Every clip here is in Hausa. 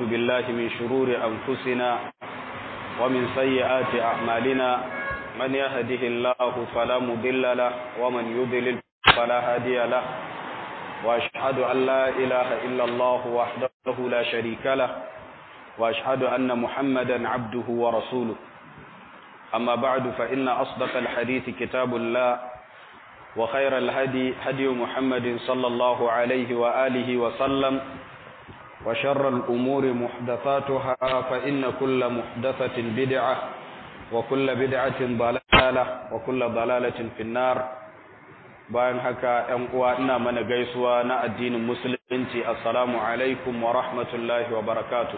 بالله من شرور أنفسنا ومن سيئات أعمالنا من يهده الله فلا مضل له ومن يضلل فلا هادي له وأشهد أن لا إله إلا الله وحده لا شريك له وأشهد أن محمدا عبده ورسوله أما بعد فإن أصدق الحديث كتاب الله وخير الهدي هدي محمد صلى الله عليه وآله وسلم وشر الأمور محدثاتها فإن كل محدثة بدعة وكل بدعة ضلالة وكل ضلالة في النار bayan haka ‘yan uwa ina mana gaisuwa na addinin musulunci assalamu alaikum wa rahmatullahi wa barakatu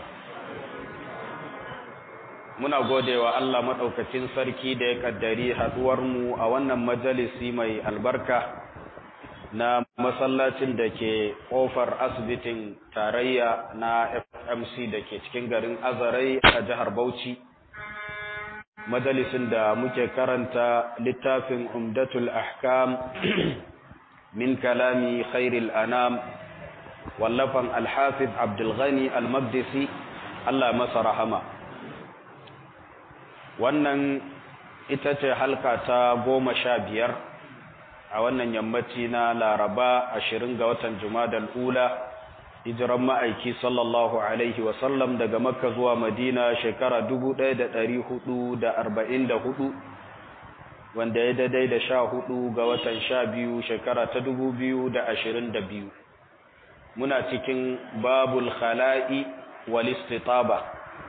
muna godewa Allah maɗaukacin sarki da ya ƙaddari haɗuwarmu a wannan majalisi mai albarka na masallacin da ke ƙofar asibitin tarayya na fmc da ke cikin garin azarai a jihar bauchi majalisin da muke karanta littafin umdatul ahkam min kalami khairil anam wallafan alhafiz abdulghani almaqdisi Allah masa rahama wannan ita ce halka ta goma sha biyar a wannan yammaci na laraba ashirin ga watan jumadal ula hijiran ma'aiki sallallahu alaihi wasallam daga makka zuwa madina shekara hudu, wanda ya daidai da sha hudu ga watan sha biyu shekara ta biyu. muna cikin babul khala'i wal istitaba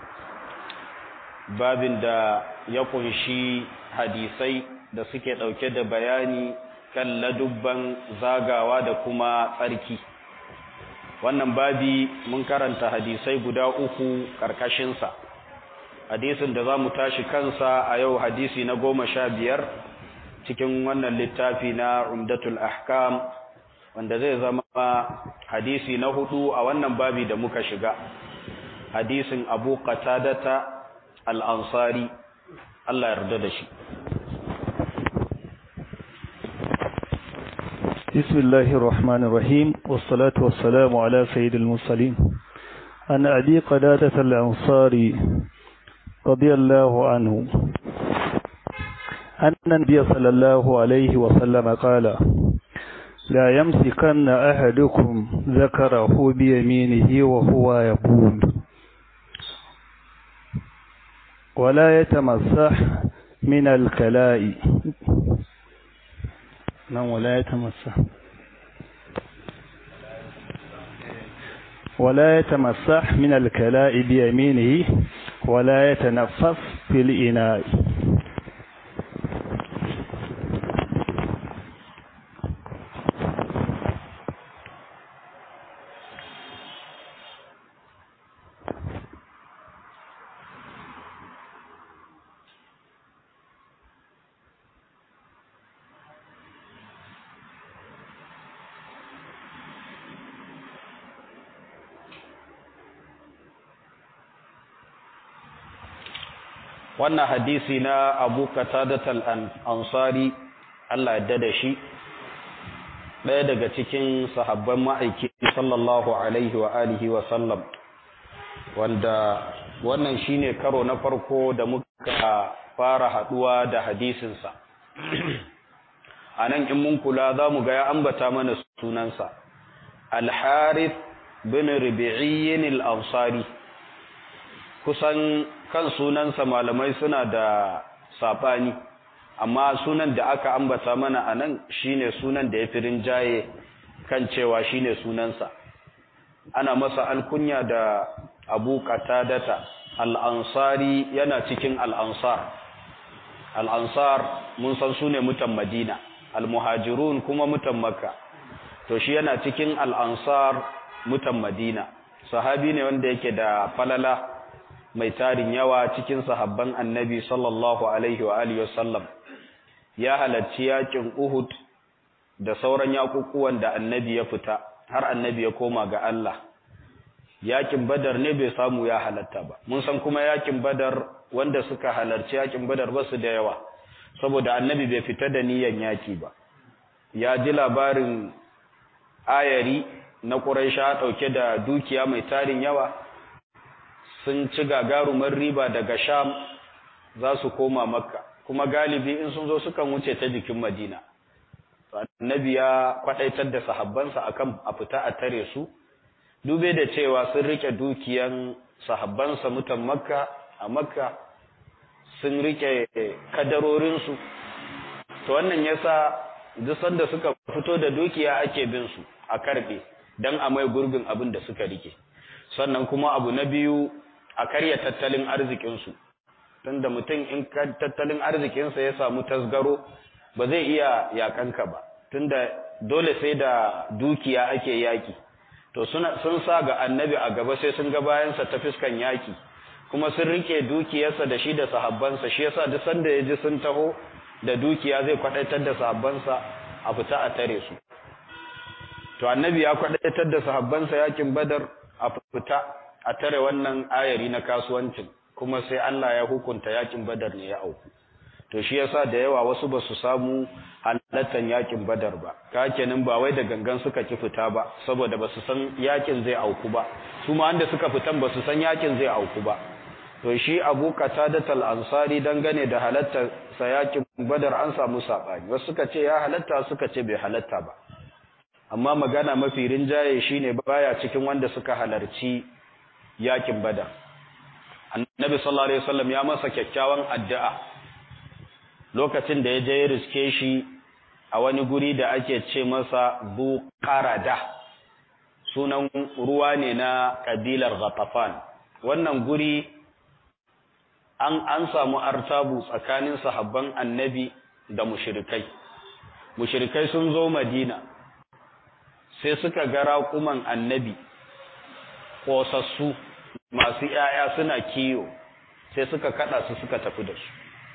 babin da ya kunshi hadisai da suke dauke da bayani kan ladubban zagawa da kuma tsarki wannan babi mun karanta hadisai guda uku ƙarƙashinsa hadisin da za mu tashi kansa a yau hadisi na goma sha biyar cikin wannan littafi na umdatul ahkam wanda zai zama hadisi na hudu a wannan babi da muka shiga hadisin abu qatadata al-ansari Allah yarda da shi بسم الله الرحمن الرحيم والصلاة والسلام على سيد المرسلين أن أبي قدادة الأنصاري رضي الله عنه أن النبي صلى الله عليه وسلم قال لا يمسكن أحدكم ذكره بيمينه وهو يقول ولا يتمسح من الكلاء نعم ولا يتمسح ولا يتمسح من الكلاء بيمينه ولا يتنفس في الإناء wannan hadisi na abu katadatal ansari Allah yadda da shi ɗaya daga cikin sahabban ma'aiki sallallahu alaihi wa alihi wa sallam wanda wannan shine karo na farko da muka fara haduwa da hadisinsa a nan in mun kula za mu ga ya ambata mana sunansa al-harith bin ribi'iyyin al-ansari kusan kan sunansa malamai suna da saɓani amma sunan da aka ambata mana a nan shine sunan da ya fi rinjaye kan cewa shine sunansa ana masa alkunya da abu qatadata al'ansari yana cikin al'ansar al'ansar mun san su ne mutan madina al-muhajirun kuma mutan makka to shi yana cikin al'ansar mutan madina sahabi ne wanda yake da falala mai tarin yawa cikin sahabban annabi sallallahu alaihi wa alihi wasallam ya halarci yakin Uhud da sauran yakukuwan da annabi ya fita har annabi ya koma ga Allah yakin Badar ne bai samu ya halatta ba mun san kuma yakin Badar wanda suka halarci yakin Badar ba su da yawa saboda annabi bai fita da niyan yaki ba ya ji labarin ayari na Quraisha dauke da dukiya mai tarin yawa sun ci gagarumar riba daga sham za su koma makka kuma galibi in sun zo sukan wuce ta jikin madina annabi ya kwadaitar da sahabbansa akan a fita a tare su dube da cewa sun rike dukiyan sahabbansa mutan makka a makka sun rike kadarorinsu to wannan yasa duk sanda suka fito da dukiya ake bin su a karbe dan a mai gurbin abin da suka rike sannan kuma abu na biyu a karya tattalin arzikinsu tunda mutum in tattalin arzikinsa ya samu tasgaro ba zai iya yakanka ba tunda dole sai da dukiya ake yaki to sun sa ga annabi a gaba sai sun ga bayansa ta fiskan yaki kuma sun rike dukiyarsa da shi da sahabbansa shi yasa duk sanda ya ji sun taho da dukiya zai kwadaitar da sahabbansa a fita a tare su to annabi ya kwadaitar da sahabbansa yakin badar a fita a tare wannan ayari na kasuwancin kuma sai Allah ya hukunta yakin badar ne ya auku to shi yasa da yawa wasu ba su samu halattan yakin badar ba ka kenan ba wai da gangan suka ki fita ba saboda ba su san yakin zai auku ba su ma wanda suka fitan ba su san yakin zai auku ba to shi Abu Qatadatul Ansari dangane da halattar sa yakin badar an samu sabani wasu suka ce ya halatta suka ce bai halatta ba amma magana mafi rinjaye shine baya cikin wanda suka halarci yakin badar annabi sallallahu alaihi wasallam ya masa kyakkyawan addu'a lokacin da ya je ya riske shi a wani guri da ake ce masa buqarada sunan ruwa ne na kabilar ghatafan wannan guri an an samu artabu tsakanin sahabban annabi da mushrikai mushrikai sun zo madina sai suka ga raƙuman annabi ƙosassu masu ‘ya'ya suna kiyo sai suka kada su suka tafi da su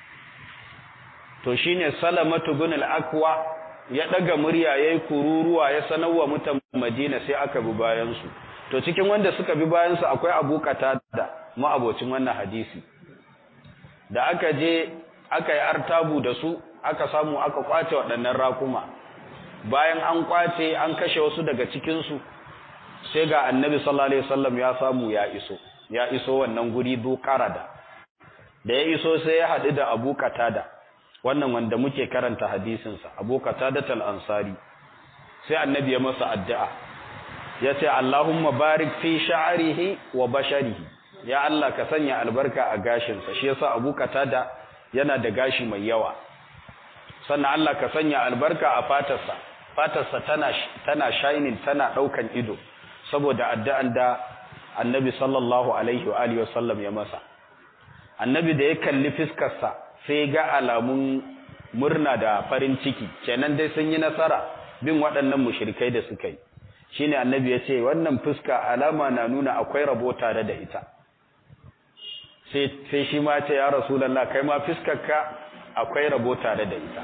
to shi ne salamatu bin al'akwa ya ɗaga murya ya yi kururuwa ya sanarwa mutan madina sai aka bi bayansu to cikin wanda suka bi bayansu akwai abokata da ma'abocin wannan hadisi da aka je aka yi artabu da su aka samu aka kwace waɗannan rakuma bayan an kwace an kashe wasu daga cikinsu sai ga annabi sallallahu alaihi wasallam ya samu ya iso ya iso wannan guri qarada da ya iso sai ya haɗu da Abu Qatada wannan wanda muke karanta hadisin sa Abu Qatada al-Ansari sai annabi ya masa addu'a ya ce Allahumma barik fi sha'rihi wa basharihi ya Allah ka sanya albarka a gashin sa shi yasa Abu Qatada yana da gashi mai yawa sannan Allah ka sanya albarka a fatarsa fatarsa tana tana shining tana daukan ido saboda addu'an da annabi sallallahu alaihi wa alihi wasallam ya masa annabi da ya kalli fiskarsa sai ga alamun murna da farin ciki kenan dai sun yi nasara bin waɗannan mushrikai da suka yi shine annabi ya ce wannan fuska alama na nuna akwai rabo tare da ita sai sai shi ma ce ya rasulullah kai ma fiskarka akwai rabo tare da ita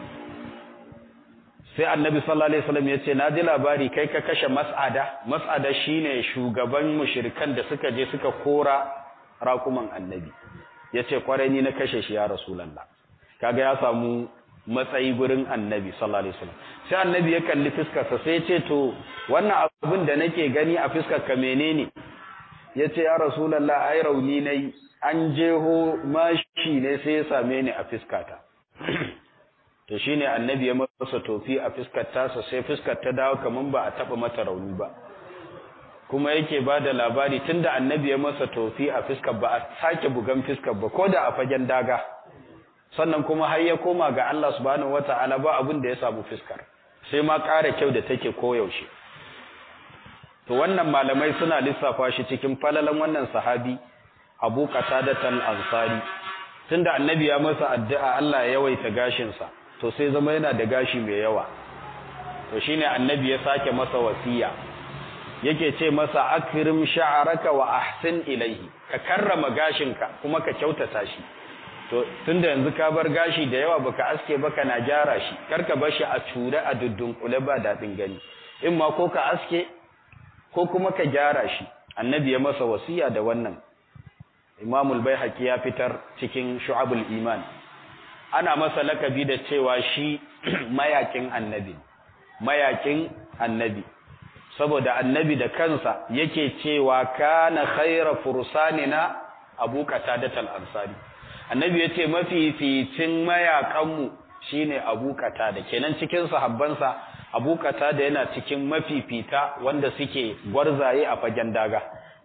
sai annabi sallallahu alaihi wasallam ya ce na ji labari kai ka kashe mas'ada mas'ada shine shugaban mushrikan da suka je suka kora raƙuman annabi ya ce kwarai ni na kashe shi ya rasulullah kaga ya samu matsayi gurin annabi sallallahu alaihi wasallam sai annabi ya kalli fiskarsa sai ya ce to wannan abin da nake gani a fiskar ka menene ya ce ya rasulullah ai rauni nayi an jeho mashi ne sai ya same ni a fiskata to shine annabi ya masa tofi a fiskar tasa sai fiskar ta dawo kaman ba a taba mata rauni ba kuma yake bada labari tunda annabi ya masa tofi a fiskar ba a sake bugan fiskar ba koda a fagen daga sannan kuma har ya koma ga Allah subhanahu wataala ba abin da ya samu fiskar sai ma ƙara kyau da take koyaushe to wannan malamai suna lissafa shi cikin falalan wannan sahabi Abu Qatada al-Ansari tunda annabi ya masa addu'a Allah ya yawaita gashin sa to sai zama yana da gashi mai yawa to shine annabi ya sake masa wasiya yake ce masa akrim sha'araka wa ahsin ilayhi ka karrama gashinka kuma ka kyautata shi to tunda yanzu ka bar gashi da yawa baka aske ba kana gyara shi karka bar shi a ture a dudunkule ba dadin gani in ma ko ka aske ko kuma ka gyara shi annabi ya masa wasiya da wannan imamul baihaqi ya fitar cikin shu'abul iman ana masa lakabi da cewa shi mayakin annabi mayakin annabi saboda annabi da kansa yake cewa kana khaira fursanina abu qatadatul ansari annabi yace mafificin mayakanmu shine abu qatada kenan cikin sahabbansa abu qatada yana cikin mafifita wanda suke gwarzaye a fagen daga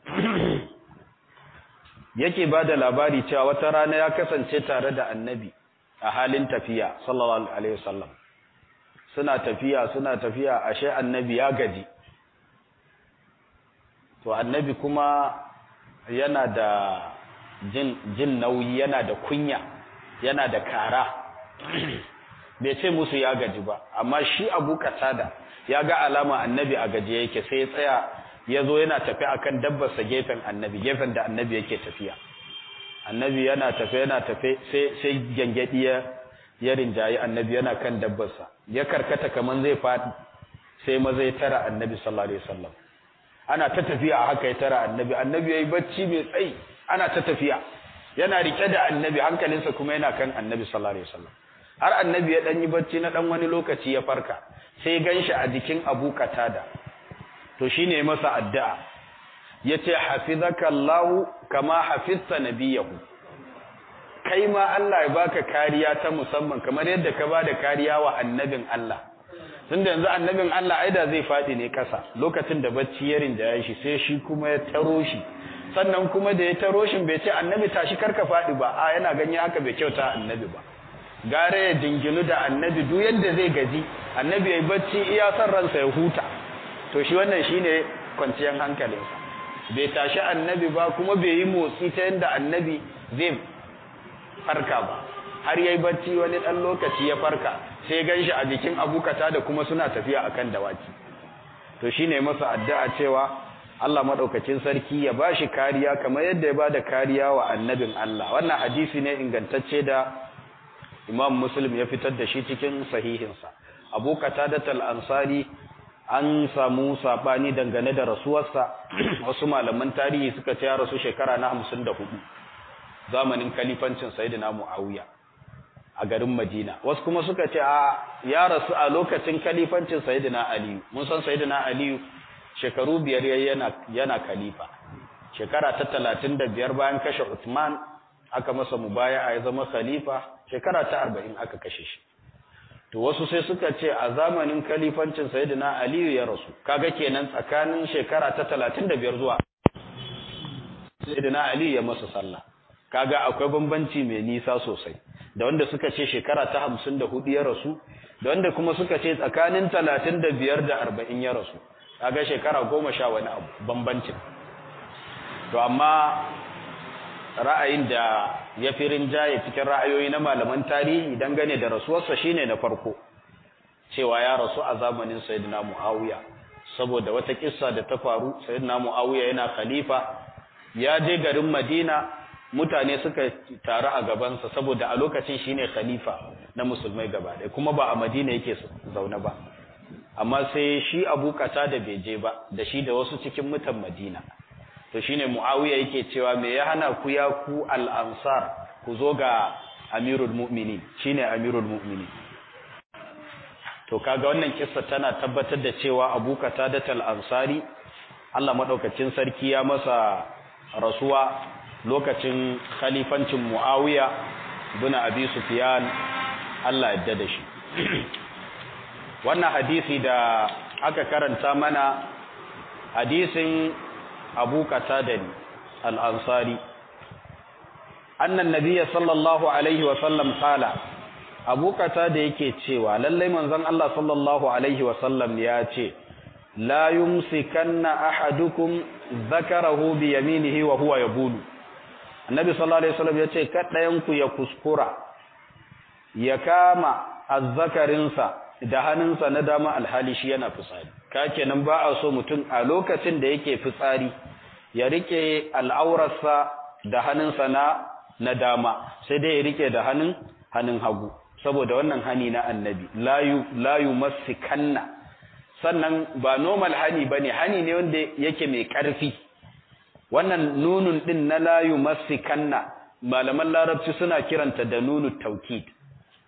yake bada labari cewa wata rana ya kasance tare da annabi a halin tafiya sallallahu alaihi wasallam suna tafiya suna tafiya ashe annabi ya gaji to annabi kuma yana da jin, jin nauyi yana da kunya yana da kara bai ce musu ya gaji ba amma shi abu katada ya ga alama annabi a gaji yake sai ya tsaya ya zo yana tafi akan dabbarsa gefen annabi gefen da annabi yake tafiya annabi yana tafe yana tafe sai sai gangadi ya ya rinjayi annabi yana kan dabbarsa ya karkata kaman zai fadi sai maza ya tara annabi sallallahu alaihi wasallam ana ta tafiya haka ya tara annabi annabi yayi bacci mai tsayi ana ta tafiya yana rike da annabi hankalinsa kuma yana kan annabi sallallahu alaihi wasallam har annabi ya dan yi bacci na dan wani lokaci ya farka sai ganshi a jikin Abu Qatada to shine masa addu'a yace hafizaka Allah kama hafizta nabiyahu kai ma Allah ya baka kariya ta musamman kamar yadda ka bada kariya wa annabin Allah tunda yanzu annabin Allah aida zai fadi ne kasa lokacin da bacci ya rinjaye shi sai shi kuma ya taro shi sannan kuma da ya taro shi bai ce annabi tashi karka fadi ba a yana ganye haka bai kyauta annabi ba gare ya dinginu da annabi duk yadda zai gaji annabi yayi bacci iya san ransa ya huta to shi wannan shine kwanciyar hankalinsa bai tashi annabi ba kuma bai yi motsi ta yadda annabi zai farka ba har yayi bacci wani dan lokaci ya farka sai ganshi a jikin abukata da kuma suna tafiya akan dawaki to shine masa addu'a cewa Allah madaukakin sarki ya bashi kariya kamar yadda ya bada kariya wa annabin Allah wannan hadisi ne ingantacce da Imam Muslim ya fitar da shi cikin sahihinsa Abu Qatadah al-Ansari an samu sabani dangane da rasuwarsa wasu malaman tarihi suka ce ya rasu shekara na 54 zamanin kalifancin Sayyidina Muawiya a garin Madina wasu kuma suka ce a ya rasu a lokacin kalifancin Sayyidina Ali mun san Sayyidina Ali shekaru biyar yana yana kalifa shekara ta 35 bayan kashe Uthman aka masa mubaya'a ya zama khalifa shekara ta 40 aka kashe shi to wasu sai suka ce a zamanin kalifancin sayyidina aliyu ya rasu kaga kenan tsakanin shekara ta 35 zuwa sayyidina aliyu ya masa sallah kaga akwai bambanci mai nisa sosai da wanda suka ce shekara ta 54 ya rasu da wanda kuma suka ce tsakanin 35 da 40 ya rasu kaga shekara 10 wani abu bambancin to amma ra'ayin da ya fi rinjaye cikin ra'ayoyi na malaman tarihi dangane da rasuwarsa shine na farko cewa ya rasu a zamanin sayyidina Muawiya saboda wata kissa da ta faru sayyidina Muawiya yana khalifa ya je garin Madina mutane suka taru a gabansa saboda a lokacin shine khalifa na musulmai gaba ɗaya kuma ba a Madina yake zaune ba amma sai shi Abu da bai je ba da shi da wasu cikin mutan Madina to shine Muawiya yake cewa me ya hana ku ya ku al-ansar ku zo ga Amirul Mu'minin shine Amirul Mu'minin to kaga wannan kissa tana tabbatar da cewa Abu Qatada al-Ansari Allah madaukakin sarki ya masa rasuwa lokacin khalifancin Muawiya ibn Abi Sufyan Allah ya da shi wannan hadisi da aka karanta mana hadisin abu qatadan al-ansari anna nabiyya sallallahu alaihi wa sallam qala abu qatada yake cewa lallai manzon Allah sallallahu alaihi wa sallam ya ce la yumsikanna ahadukum dhakarahu bi yaminihi wa huwa yabulu annabi sallallahu alaihi wasallam yace kadayan ku ya kuskura ya kama azzakarinsa da hannunsa na dama alhali shi yana fitsari ka kenan ba a so mutum a lokacin da yake fitsari ya rike al'aurarsa da hannunsa na na dama sai dai ya rike da hannun hannun hagu saboda wannan hani na annabi layu layu masikanna sannan ba normal hani bane hani ne wanda yake mai karfi wannan nunun din na layu masikanna malaman larabci suna kiranta da nunu taukid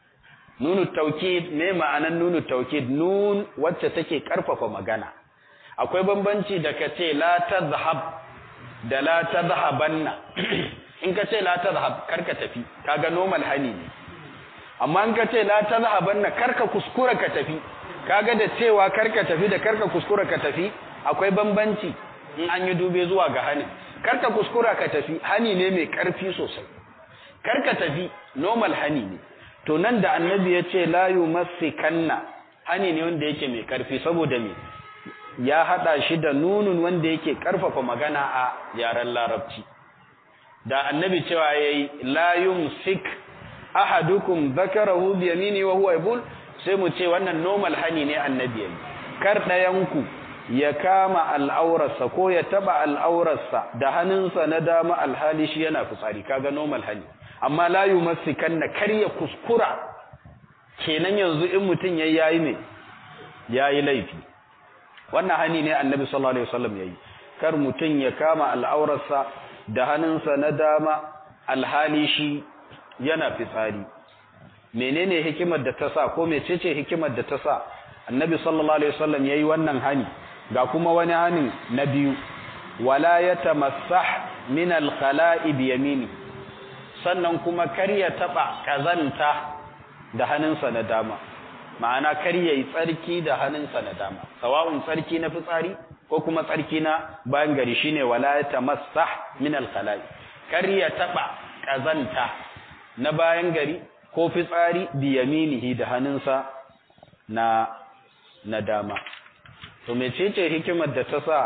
nunu taukid me ma'anan nunu taukid nun wacce take karfafa magana akwai bambanci da ka ce la tazhab da la tazhabanna in ka ce la tazhab karka tafi kaga normal hani ne amma in ka ce la tazhabanna karka kuskura ka tafi kaga da cewa karka tafi da karka kuskura ka tafi akwai bambanci in an yi dube zuwa ga hani karka kuskura ka tafi hani ne mai karfi sosai karka tafi normal hani ne to nan da annabi ya ce la yumassikanna hani ne wanda yake mai karfi saboda me ya hada shi da nunun wanda yake karfafa magana a yaren larabci da annabi cewa yayi la yumsik ahadukum dhakarahu bi yamini wa huwa yabul sai mu ce wannan normal hani ne annabi yayi kar dayanku ya kama al'aurarsa ko ya taba al'aurarsa da hannunsa na dama alhali shi yana fitsari kaga normal hani amma la yumassikanna kar ya kuskura kenan yanzu in mutun yayi yayi ne yayi laifi wannan hani ne annabi sallallahu alaihi wasallam yayi kar mutun ya kama al'aurarsa da hannunsa na dama alhali shi yana fitsari menene hikimar da ta sa ko mecece hikimar da ta sa annabi sallallahu alaihi wasallam yayi wannan hani ga kuma wani hani na biyu wala yatamassah min al-khala'i bi yamini sannan kuma kar ya taba kazanta da hannunsa na dama ma'ana kar yayi tsarki da hannunsa na dama sawa'un tsarki na fitsari ko kuma tsarki na bayan gari shine wala yatamassah min al-khala'i kar ya taba kazanta na bayan gari ko fitsari bi yaminihi da hannunsa na na dama to mecece hikimar da ta sa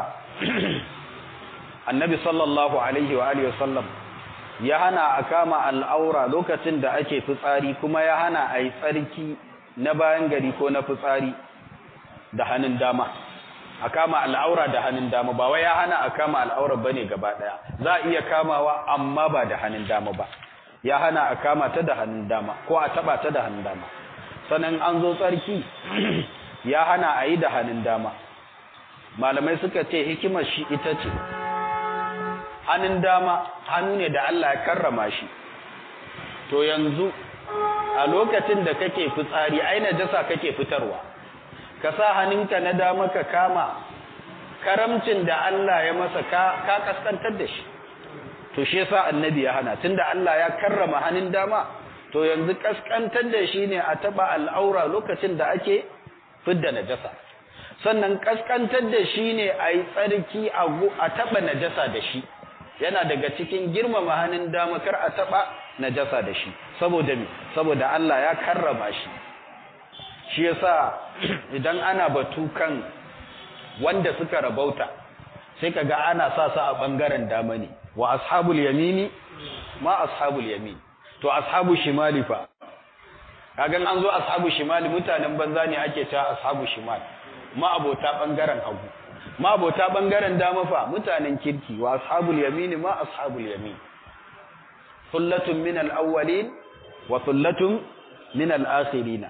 annabi sallallahu alaihi wa alihi wasallam ya hana a kama al'aura lokacin da ake fitsari kuma ya hana a yi tsarki na bayan gari ko na fitsari da hannun dama a kama al'aura da hannun dama ba wai ya hana a kama al'aura bane gaba daya za a iya kamawa amma ba da hannun dama ba ya hana a kama ta da hannun dama ko a taba ta da hannun dama sannan an zo tsarki ya hana a yi da hannun dama malamai suka ce hikimar shi ita ce hannun dama hannu ne da Allah ya karrama shi to yanzu a lokacin da kake fitsari ai najasa kake fitarwa ka sa hannunka na dama ka kama karamcin da Allah ya masa ka ka kaskantar da shi to shi yasa annabi ya hana tunda Allah ya karrama hannun dama to yanzu kaskantar da shi ne a taba al'aura lokacin da ake fidda najasa sannan kaskantar da shi ne a yi tsarki a taba najasa da shi yana daga cikin girmama hannun dama kar a taba najasa da shi saboda me saboda Allah ya karrama shi shi yasa idan ana batu kan wanda suka rabauta sai kaga ana sa su a bangaren dama ne wa ashabul yamini ma ashabul yamin to ashabu shimali fa kagan an zo ashabu shimali mutanen banza ne ake cewa ashabu shimal ma abota bangaren hagu ma abota bangaren dama fa mutanen kirki wa ashabul yamin ma ashabul yamin thullatun min al-awwalin wa thullatun min al-akhirin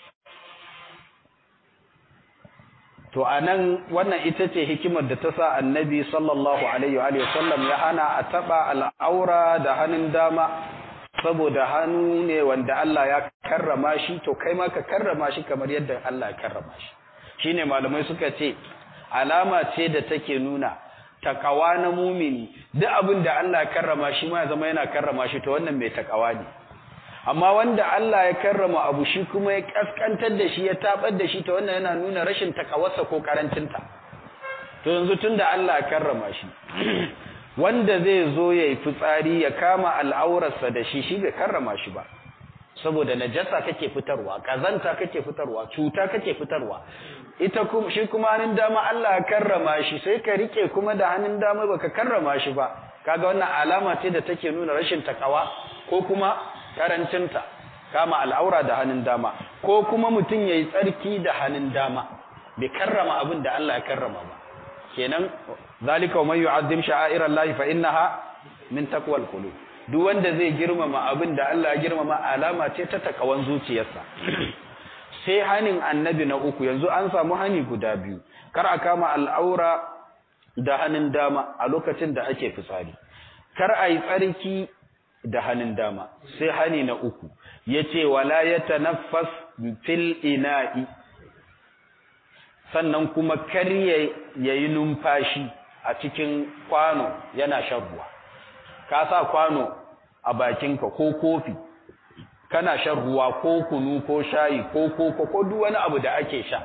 to anan wannan ita ce hikimar da ta sa annabi sallallahu alaihi wa sallam ya hana a taba al'aura da hannun dama saboda hannu ne wanda Allah ya karrama shi to kai ma ka karrama shi kamar yadda Allah ya karrama shi shine malamai suka ce alama ce da take nuna takawa na mumini duk abin da Allah ya karrama shi ma ya zama yana karrama shi to wannan mai takawa ne amma wanda Allah ya karrama abu shi kuma ya kaskantar da shi ya tabar da shi to wannan yana nuna rashin takawarsa ko karancinta to yanzu tunda Allah ya karrama shi wanda zai zo ya yi fitsari ya kama al'aurarsa da shi shi bai karrama shi ba saboda najasa kake fitarwa kazanta kake fitarwa cuta kake fitarwa ita kuma shi kuma hannun dama Allah ya karrama shi sai ka rike kuma da hannun dama baka karrama shi ba kaga wannan alama ce da take nuna rashin takawa ko kuma karancinta kama al'aura da hannun dama ko kuma mutum yayi tsarki da hannun dama bai karrama abin da Allah ya karrama ba kenan zalika wa man yu'azzim sha'air Allah fa innaha min taqwal qulub duk wanda zai girmama abin da Allah ya girmama alama ce ta takawan zuciyarsa sai hanin annabi na uku yanzu an samu hani guda biyu kar a kama al'aura da hannun dama a lokacin da ake fitsari kar a yi tsarki da hannun dama sai hani na uku yace wala yatanaffas fil ina'i sannan kuma kar ya yi numfashi a cikin kwano yana shan ruwa ka sa kwano a bakinka ko kofi kana shan ruwa ko kunu ko shayi ko koko ko duk wani abu da ake sha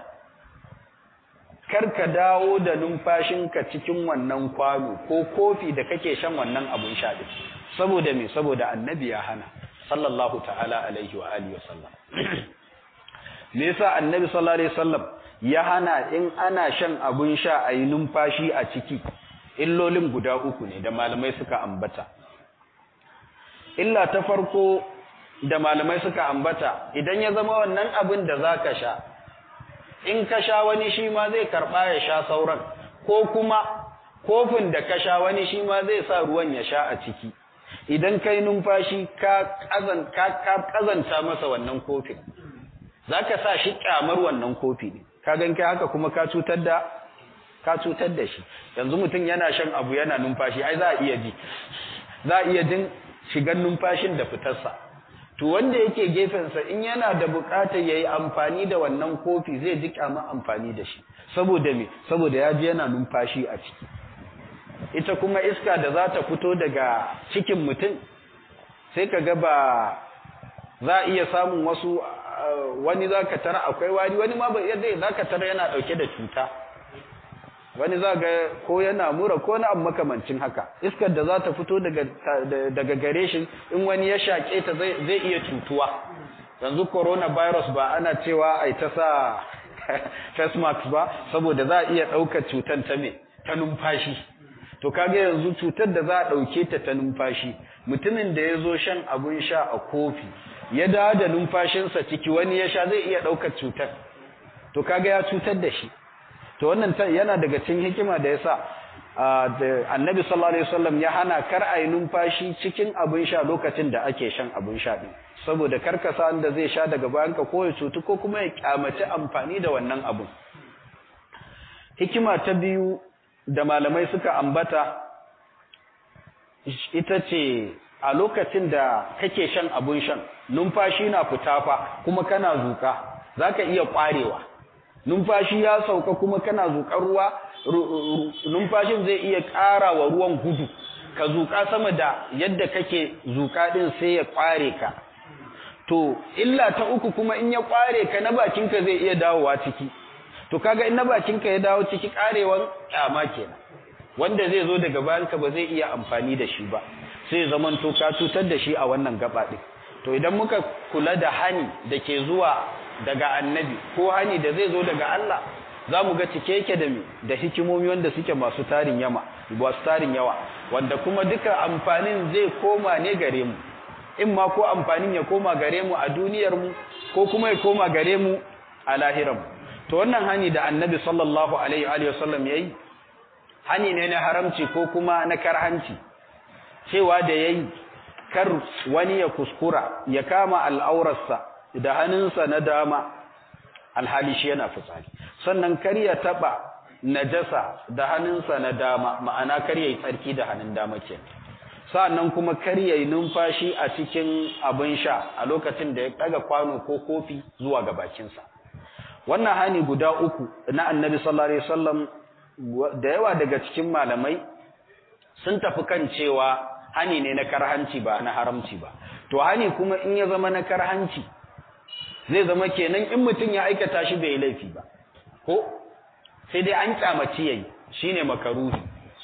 kar ka dawo da numfashinka cikin wannan kwano ko kofi da kake shan wannan abun sha din saboda me saboda annabi ya hana sallallahu ta'ala alaihi wa alihi wasallam me yasa annabi sallallahu alaihi wasallam ya hana in ana shan abun sha a yi numfashi a ciki illolin guda uku ne da malamai suka ambata illa ta farko da malamai suka ambata idan ya zama wannan abin da zaka sha in ka sha wani shi ma zai karba ya sha sauran ko kuma kofin da ka sha wani shi ma zai sa ruwan ya sha a ciki idan kai numfashi ka kazanta masa wannan kofin zaka sa shi kyamar wannan kofi ne ka gan kai haka kuma ka cutar da ka cutar da shi yanzu mutum yana shan abu yana numfashi ai za a iya ji za a iya jin shigan numfashin da fitarsa to wanda yake gefensa in yana da bukatar yayi amfani da wannan kofi zai ji kyamar amfani da shi saboda me saboda ya ji yana numfashi a ciki ita kuma iska da za ta fito daga cikin mutum sai ka ga ba za a iya samun wasu wani za ka tara akwai wani wani ma yadda za ka tara yana ɗauke da cuta wani za ga ko yana mura ko na makamancin haka iskar da za ta fito daga gare shi in wani ya shaƙe ta zai iya cutuwa yanzu coronavirus ba ana cewa ai ta sa face mask ba saboda za a iya ɗaukar cutar ta me ta numfashi to kaga yanzu cutar da za a ɗauke ta ta numfashi mutumin da ya zo shan abun sha a kofi ya dawo da numfashinsa ciki wani ya sha zai iya ɗaukar cutar to kaga ya cutar da shi to wannan yana daga cikin hikima da yasa annabi sallallahu alaihi wasallam ya hana kar a yi numfashi cikin abin sha lokacin da ake shan abin sha din saboda karkasa da zai sha daga bayan ka ko ya cutu ko kuma ya kyamaci amfani da wannan abun hikima ta biyu da malamai suka ambata ita ce a lokacin da kake shan abun shan numfashi na fita fa kuma kana zuka zaka iya kwarewa numfashi ya sauka kuma kana zuƙar ruwa numfashin zai iya ƙara wa ruwan gudu ka zuƙa sama da yadda kake zuƙa ɗin sai ya ƙware ka to illa ta uku kuma in ya ƙware ka na bakinka zai iya dawowa ciki to kaga in na bakinka ya dawo ciki ƙarewan ƙyama kenan wanda zai zo daga bayanka ba zai iya amfani da shi ba sai zaman to ka cutar da shi a wannan gaba ɗin to idan muka kula da hani da ke zuwa daga annabi ko hani da zai zo daga Allah za mu ga cike yake da da hikimomi wanda suke masu tarin yama masu tarin yawa wanda kuma duka amfanin zai koma ne gare mu in ma ko amfanin ya koma gare mu a duniyar mu ko kuma ya koma gare mu a lahiran to wannan hani da annabi sallallahu alaihi wa sallam yayi hani ne na haramci ko kuma na karhanci cewa da yayi kar wani ya kuskura ya kama al'aurarsa da hannunsa na dama alhali shi yana fitsari sannan kar ya taba najasa da hannunsa na dama ma'ana kar yayi tsarki da hannun dama ke sannan kuma kar yayi numfashi a cikin abin sha a lokacin da ya daga kwano ko kofi zuwa ga bakinsa wannan hani guda uku na annabi sallallahu alaihi wasallam da yawa daga cikin malamai sun tafi kan cewa hani ne na karhanci ba na haramci ba to hani kuma in ya zama na karhanci zai zama kenan in mutum ya aikata shi bai laifi ba ko sai dai an kyamaci yayi shine makaruhi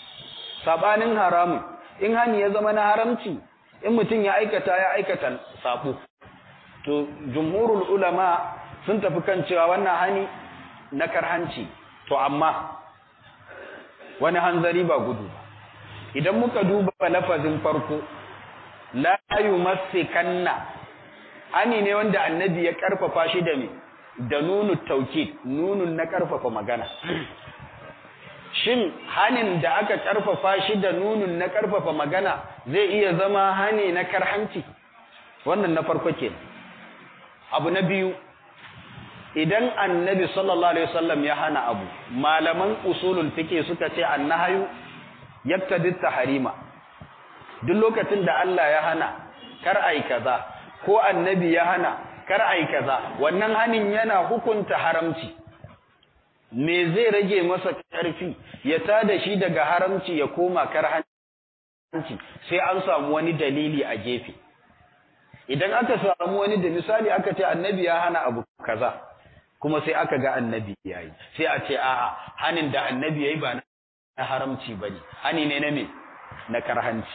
sabanin haramun in hani ya zama na haramci in mutum ya aikata ya aikata sabo to jumhurul ulama sun tafi kan cewa wannan hani na karhanci to amma wani hanzari ba gudu idan muka duba lafazin farko la yumassikanna ani ne wanda annabi ya karfafa shi da me da nunu taukid nunun na karfafa magana shin hanin da aka karfafa shi da nunun na karfafa magana zai iya zama hani na karhanci wannan na farko ke abu na biyu idan annabi sallallahu alaihi wasallam ya hana abu malaman usulul fiqh suka ce annahayu yaktadi tahrima duk lokacin da Allah ya hana kar ai kaza ko annabi ya hana kar ai kaza wannan hanin yana hukunta haramci me zai rage masa ƙarfi ya tada shi daga haramci ya koma karhanci sai an samu wani dalili a gefe idan aka samu wani da misali aka ce annabi ya hana abu kaza kuma sai aka ga annabi yayi sai a ce a'a hanin da annabi yayi ba na haramci bane hani ne na me na karhanci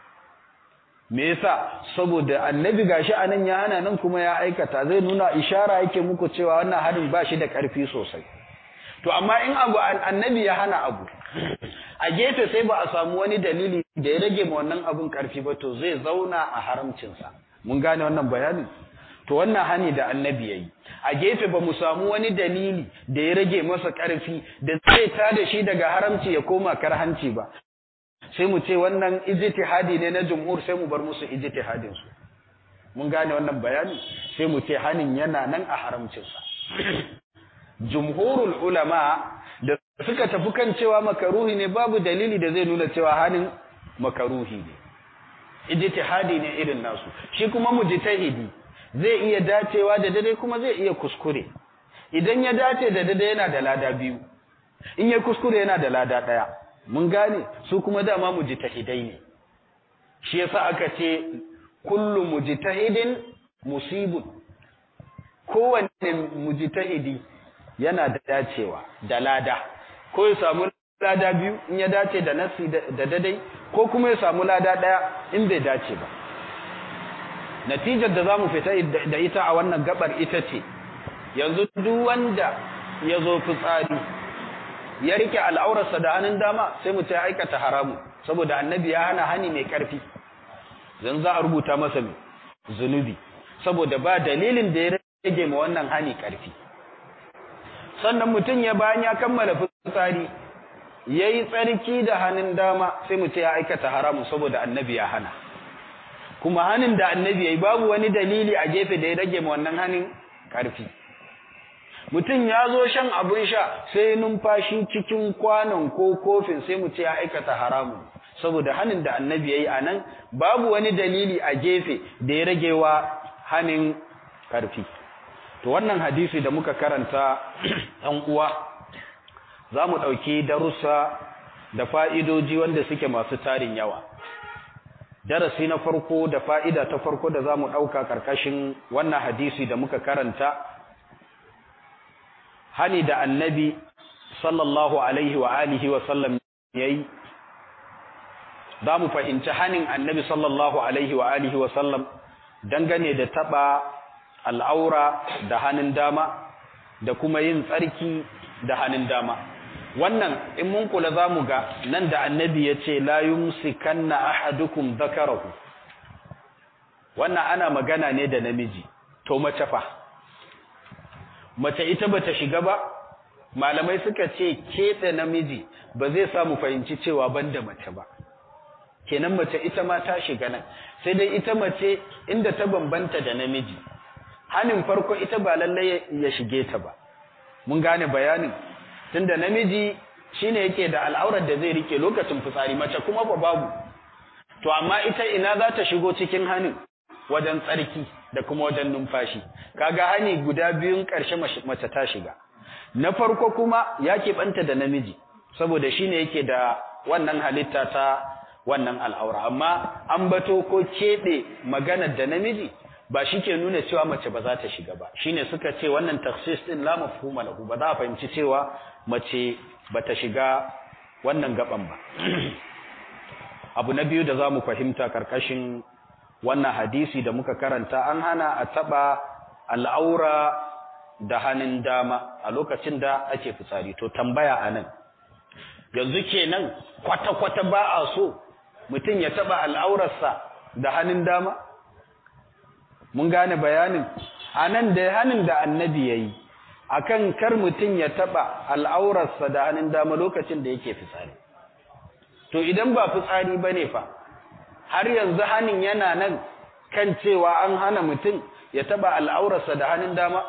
me yasa saboda annabi gashi anan ya hana nan kuma ya aikata zai nuna ishara yake muku cewa wannan hanin ba shi da karfi sosai to amma in abu annabi ya hana abu a gefe sai ba a samu wani dalili da ya rage ma wannan abun karfi ba to zai zauna a haramcinsa mun gane wannan bayanin to wannan hani da annabi yayi a gefe ba mu samu wani dalili da ya rage masa karfi da zai tada shi daga haramci ya koma karhanci ba sai mu ce wannan ijtihadi ne na jumhur sai mu bar musu ijtihadin su mun gane wannan bayani sai mu ce hanin yana nan a haramcinsa jumhurul ulama da suka tafi kan cewa makaruhi ne babu dalili da zai nuna cewa hanin makaruhi ne ijtihadi ne irin nasu shi kuma mujtahidi zai iya dacewa da dade kuma zai iya kuskure idan ya dace da dade yana da lada biyu in ya kuskure yana da lada daya mun gane su kuma dama mujtahidai ne shi yasa aka ce kullu mujtahidin musibun kowanne mujtahidi yana da dacewa da lada ko ya samu lada biyu in ya dace da nasi da dadai ko kuma ya samu lada daya in bai dace ba natijar da zamu fita da ita a wannan gabar ita ce yanzu duk wanda ya zo fitsari ya rike al'aurarsa da hannun dama sai mu ta aikata haramu saboda annabi ya hana hani mai karfi zan za a rubuta masa mai zunubi saboda ba dalilin da ya rage ma wannan hani karfi sannan mutum ya bayan ya kammala fitsari ya yi tsarki da hannun dama sai mu ce ya aikata haramu saboda annabi ya hana kuma hannun da annabi ya yi babu wani dalili a gefe da ya rage ma wannan hannun ƙarfi mutum ya zo shan abin sha sai numfashi cikin kwanon ko kofin sai mu ce ya aikata haramu saboda hannun da annabi ya yi a nan babu wani dalili a gefe da ya rage wa hannun ƙarfi to wannan hadisi da muka karanta ɗan uwa za mu ɗauki darussa da fa'idoji wanda suke masu tarin yawa darasi na farko da fa'ida ta farko da za mu ɗauka ƙarƙashin wannan hadisi da muka karanta hani da annabi sallallahu alaihi wa alihi wa sallam ya yi za mu fahimci hanin annabi sallallahu alaihi wa alihi wa sallam dangane da taɓa al'aura da hannun dama da kuma yin tsarki da hannun dama wannan in mun kula za mu ga nan da annabi ya ce la yumsikanna ahadukum zakarahu wannan ana magana ne da namiji to mace fa mace ita bata shiga ba malamai suka ce keɓe namiji ba zai samu fahimci cewa banda mace ba kenan mace ita ma ta shiga nan sai dai ita mace inda ta bambanta da namiji hanin farko ita ba lallai ya shige ta ba mun gane bayanin tunda namiji shine yake da al'aurar da zai rike lokacin fitsari mace kuma ba babu to amma ita ina za ta shigo cikin hanin wajen tsarki da kuma wajen numfashi kaga hani guda biyun ƙarshe mace ta shiga na farko kuma ya keɓanta da namiji saboda shine yake da wannan halitta ta wannan al'aura amma an bato ko keɓe maganar da namiji ba shi ke nuna cewa mace ba za ta shiga ba shine suka ce wannan taksis din la mafhuma lahu ba za a fahimci cewa mace ba ta shiga wannan gaban ba abu na biyu da za mu fahimta karkashin wannan hadisi da muka karanta an hana a taba al'aura da hannun dama a lokacin da ake fitsari to tambaya a nan yanzu kenan kwata-kwata ba a so mutum ya taba al'aurarsa da hannun dama mun gane bayanin a nan da hannun da annabi ya yi a kan kar mutum ya taɓa al'aurarsa da hannun dama lokacin da yake fitsari to idan ba fitsari ba ne fa har yanzu hannun yana nan kan cewa an hana mutum ya taɓa al'aurarsa da hannun dama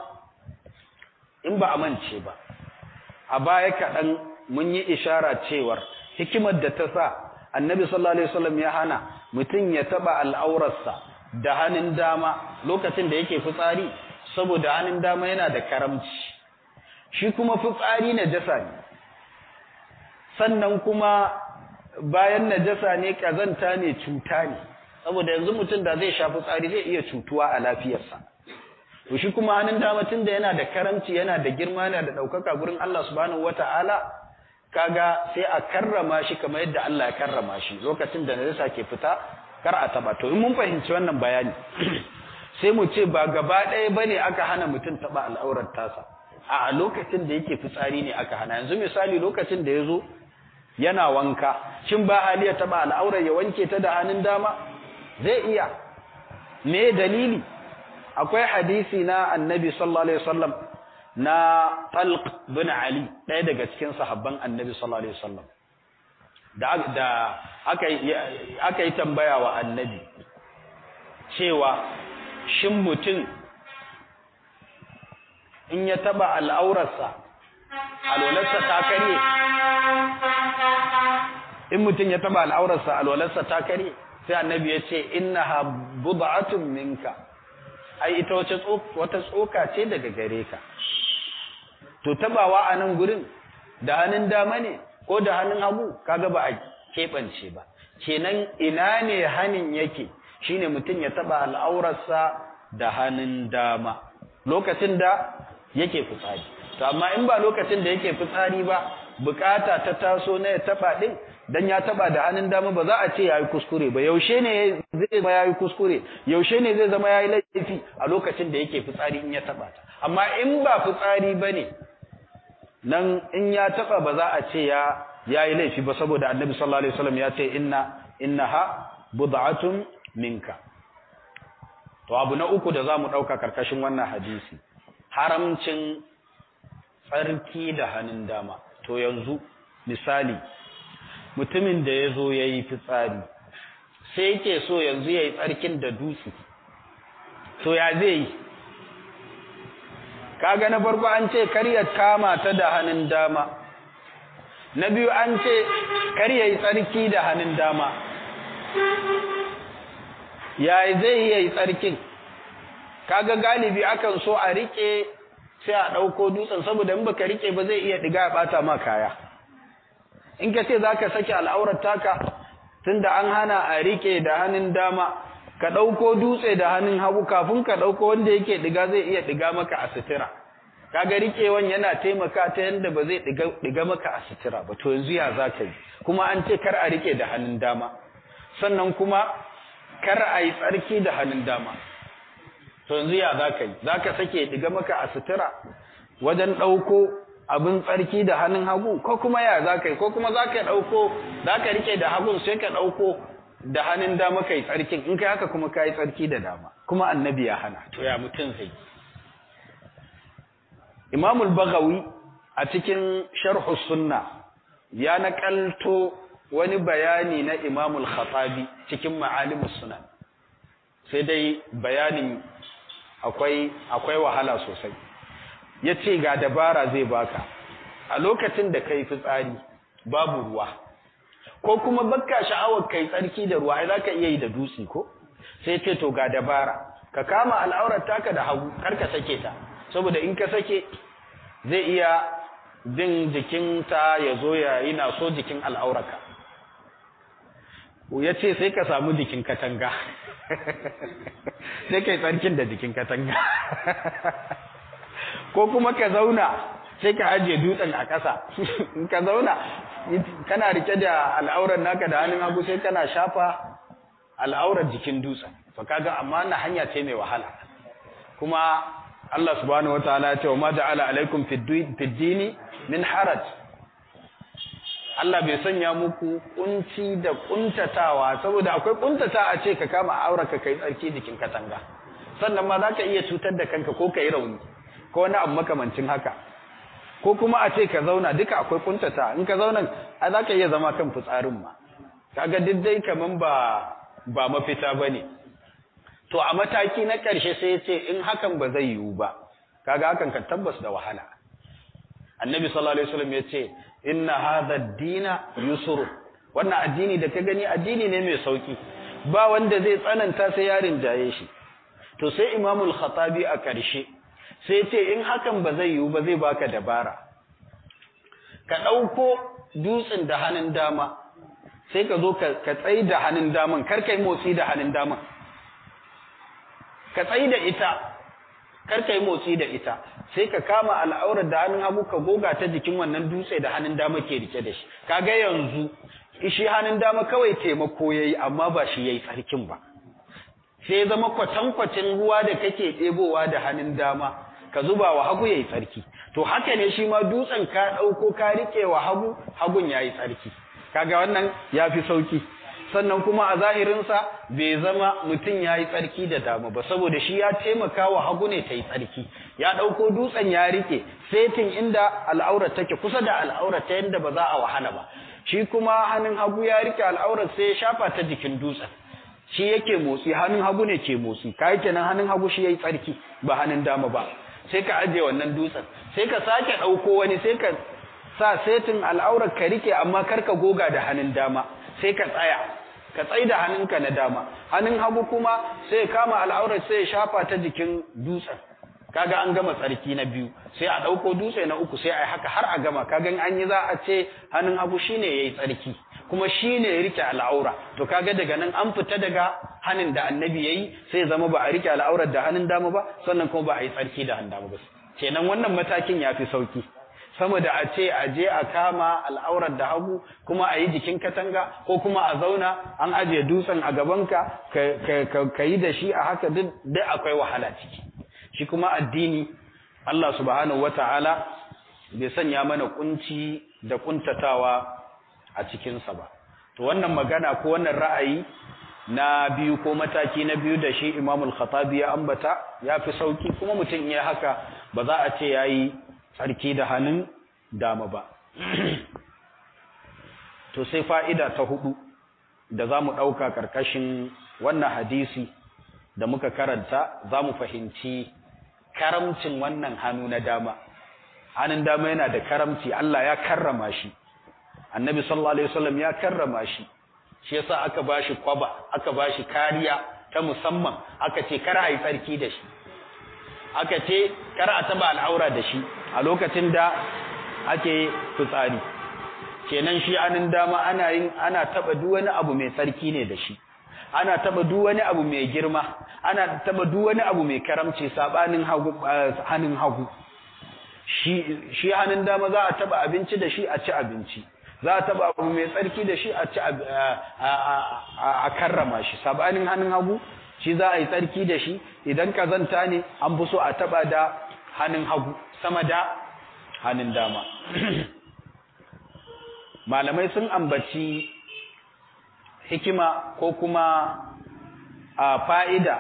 in ba a mance ba a baya kaɗan mun yi ishara cewar hikimar da ta sa annabi sallallahu alaihi wasallam ya hana mutum ya taɓa al'aurarsa da hannun dama lokacin da yake fitsari saboda hannun dama yana da karamci shi kuma fitsari najasa ne sannan kuma bayan najasa ne kazanta ne cuta ne saboda yanzu mutum da zai sha fitsari zai iya cutuwa a lafiyarsa to shi kuma hannun dama tunda yana da karamci yana da girma yana da ɗaukaka gurin Allah subhanahu wata'ala kaga sai a karrama shi kamar yadda Allah ya karrama shi lokacin da najasa ke fita kar a taba to in mun fahimci wannan bayani sai mu ce ba gaba ɗaya bane aka hana mutum taba al'aurar tasa a lokacin da yake fitsari ne aka hana yanzu misali lokacin da yazo yana wanka shin ba hali ya taba al'aurar ya wanke ta da hannun dama zai iya me dalili akwai hadisi na annabi sallallahu alaihi wasallam na Talq bin Ali ɗaya daga cikin sahabban annabi sallallahu alaihi wasallam da da aka aka yi tambaya wa annabi cewa shin mutum in ya taba al'aurarsa alwalarsa ta karye in mutum ya taba al'aurarsa alwalarsa ta karye sai annabi ya ce innaha bud'atun minka ai ita wace wata tsoka ce daga gare ka to tabawa a nan gurin da hannun dama ne ko da hannun hagu kaga ba a keɓance ba kenan ina ne hannun yake shine mutum ya taba al'aurarsa da hannun dama lokacin da yake fitsari to amma in ba lokacin da yake fitsari ba bukata ta taso na ya taba din dan ya taba da hannun dama ba za a ce yayi kuskure ba yaushe ne zai zama yayi kuskure yaushe ne zai zama yayi laifi a lokacin da yake fitsari in ya taba ta amma in ba fitsari bane nan in ya taba ba za a ce ya yayi laifi ba saboda annabi sallallahu alaihi wasallam ya ce inna innaha bud'atun minka to abu na uku da zamu dauka karkashin wannan hadisi haramcin tsarki da hannun dama to yanzu misali mutumin da ya zo ya yi fitsari sai yake so yanzu ya yi tsarkin da dutse to ya zai yi kaga na farko an ce karya kama ta da hannun dama na biyu an ce karya yi tsarki da hannun dama ya zai yi tsarkin kaga galibi akan so a rike sai a ɗauko dutsen saboda in baka rike ba zai iya ɗiga ya ɓata ma kaya in ka ce za ka sake al'aurar taka tunda an hana a rike da hannun dama ka ɗauko dutse da hannun hagu kafin ka ɗauko wanda yake ɗiga zai iya ɗiga maka a sutura kaga rikewan yana taimaka ta yadda ba zai ɗiga maka a sutura ba to yanzu ya za ka yi kuma an ce kar a rike da hannun dama sannan kuma kar a yi tsarki da hannun dama to yanzu ya za ka yi za ka sake ɗiga maka a sutura wajen ɗauko abin tsarki da hannun hagu ko kuma ya za ka yi ko kuma za ka ɗauko za ka rike da hagun sai ka ɗauko da hannun dama ka yi tsarkin in kai haka kuma ka yi tsarki da dama kuma annabi ya hana to ya mutum zai imamul bagawi a cikin sharhu sunna ya naƙalto wani bayani na imamul khatabi cikin ma'alimus sunan sai dai bayanin akwai akwai wahala sosai ya ce ga dabara zai baka a lokacin da kai fitsari babu ruwa ko kuma bakka sha'awar kai tsarki da ruwa ai zaka iya yi da dutse ko sai ce to ga dabara ka kama al'aurar taka da hagu kar ka sake ta saboda in ka sake zai iya jin jikinta ya zo ya yi na so jikin al'auraka ya ce sai ka samu jikin katanga sai kai tsarkin da jikin katanga ko kuma ka zauna sai ka ajiye dutsen a ƙasa in ka zauna kana rike da al'aurar naka da hannun hagu sai kana shafa al'aurar jikin dutsen to kaga amma na hanya ce mai wahala kuma Allah subhanahu wataala ya ce wa ma ja'ala alaikum fid dini min haraj Allah bai sanya muku kunci da kuntatawa saboda akwai kuntata a ce ka kama auraka kai tsarki jikin katanga sannan ma zaka iya cutar da kanka ko kai rauni ko wani abu makamancin haka ko kuma a ce ka zauna duka akwai kuntata in ka zauna a zaka iya zama kan fitsarin ma kaga duk dai kaman ba ba mafita bane to a mataki na ƙarshe sai ya ce in hakan ba zai yiwu ba kaga hakan kan tabbas da wahala annabi sallallahu alaihi wasallam ya ce inna hadha ad-dina yusr wannan addini da ka gani addini ne mai sauki ba wanda zai tsananta sai yarin jaye shi to sai imamul khatabi a ƙarshe sai ce in hakan ba zai yiwu ba zai baka dabara ka ɗauko dutsen da hannun dama sai ka zo ka tsayi da hannun daman kar ka yi motsi da hannun daman ka tsayi da ita kar ka yi motsi da ita sai ka kama al'aurar da hannun hagu ka goga ta jikin wannan dutse da hannun dama ke rike da shi kaga yanzu shi hannun dama kawai taimako yayi amma ba shi yayi tsarkin ba sai zama kwatankwacin ruwa da kake ɗebowa da hannun dama ka zuba wa hagu yayi tsarki to haka ne shi ma dutsen ka ɗauko ka rike wa hagu hagun yayi tsarki kaga wannan yafi sauki sannan kuma a zahirinsa bai zama mutum ya yi tsarki da dama ba saboda shi ya taimaka wa hagu ne ta yi tsarki ya ɗauko dutsen ya rike setin inda al'aurar take kusa da al'aurar ta yadda ba za a wahala ba shi kuma hannun hagu ya rike al'aurar sai ya shafa ta jikin dutsen shi yake motsi hannun hagu ne ke motsi kai kenan hannun hagu shi yayi tsarki ba hannun dama ba sai ka ajiye wannan dutsen sai ka sake ɗauko wani sai ka sa setin al'aurar ka rike amma kar ka goga da hannun dama sai ka tsaya ka tsai da hannunka na dama hannun hagu kuma sai kama al'aurar sai ya shafa ta jikin dutsen kaga an gama tsarki na biyu sai a ɗauko dutse na uku sai a yi haka har a gama kaga an yi za a ce hannun hagu shine yayi tsarki kuma shine ya rike al'aura to kaga daga nan an fita daga hannun da annabi yayi sai zama ba a rike al'aurar da hannun dama ba sannan kuma ba a yi tsarki da hannun dama ba kenan wannan matakin yafi sauki sama da a ce a je a kama al'aurar da hagu kuma a yi jikin katanga ko kuma a zauna an ajiye dutsen a gabanka ka yi da shi a haka duk akwai wahala ciki shi kuma addini Allah subhanahu wata'ala bai sanya mana kunci da kuntatawa a cikinsa ba to wannan magana ko wannan ra'ayi na biyu ko mataki na biyu da shi imamul khatabi ya ambata ya fi sauki kuma mutum ya haka ba za a ce ya yi tsarki da hannun dama ba to sai fa'ida ta hudu da za mu ɗauka ƙarƙashin wannan hadisi da muka karanta za mu fahimci karamcin wannan hannu na dama hannun dama yana da karamci Allah ya karrama shi annabi sallallahu alaihi wasallam ya karrama shi shi yasa aka bashi kwaba aka bashi kariya ta musamman aka ce kar a yi tsarki da shi aka ce kar a taba al'aura da shi a lokacin da ake fitsari kenan shi anin dama ana yin ana taba duk wani abu mai tsarki ne da shi ana taba duk wani abu mai girma ana taba duk wani abu mai karamci sabanin hagu hannun hagu shi shi hannun dama za a taba abinci da shi a ci abinci za a taba abu mai tsarki da shi a ci a karrama shi sabanin hannun hagu shi za a yi tsarki da shi idan kazanta ne an fi so a taba da hannun hagu sama da hannun dama malamai sun ambaci hikima ko kuma a fa'ida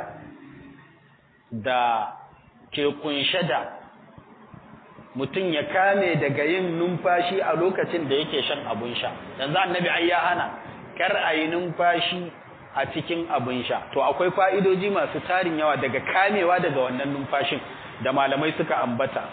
da ke kunshe da mutum ya kame daga yin numfashi a lokacin da yake shan abun sha yanzu annabi ai ya hana kar a yi numfashi a cikin abin sha to akwai fa'idoji masu tarin yawa daga kamewa daga wannan numfashin da malamai suka ambata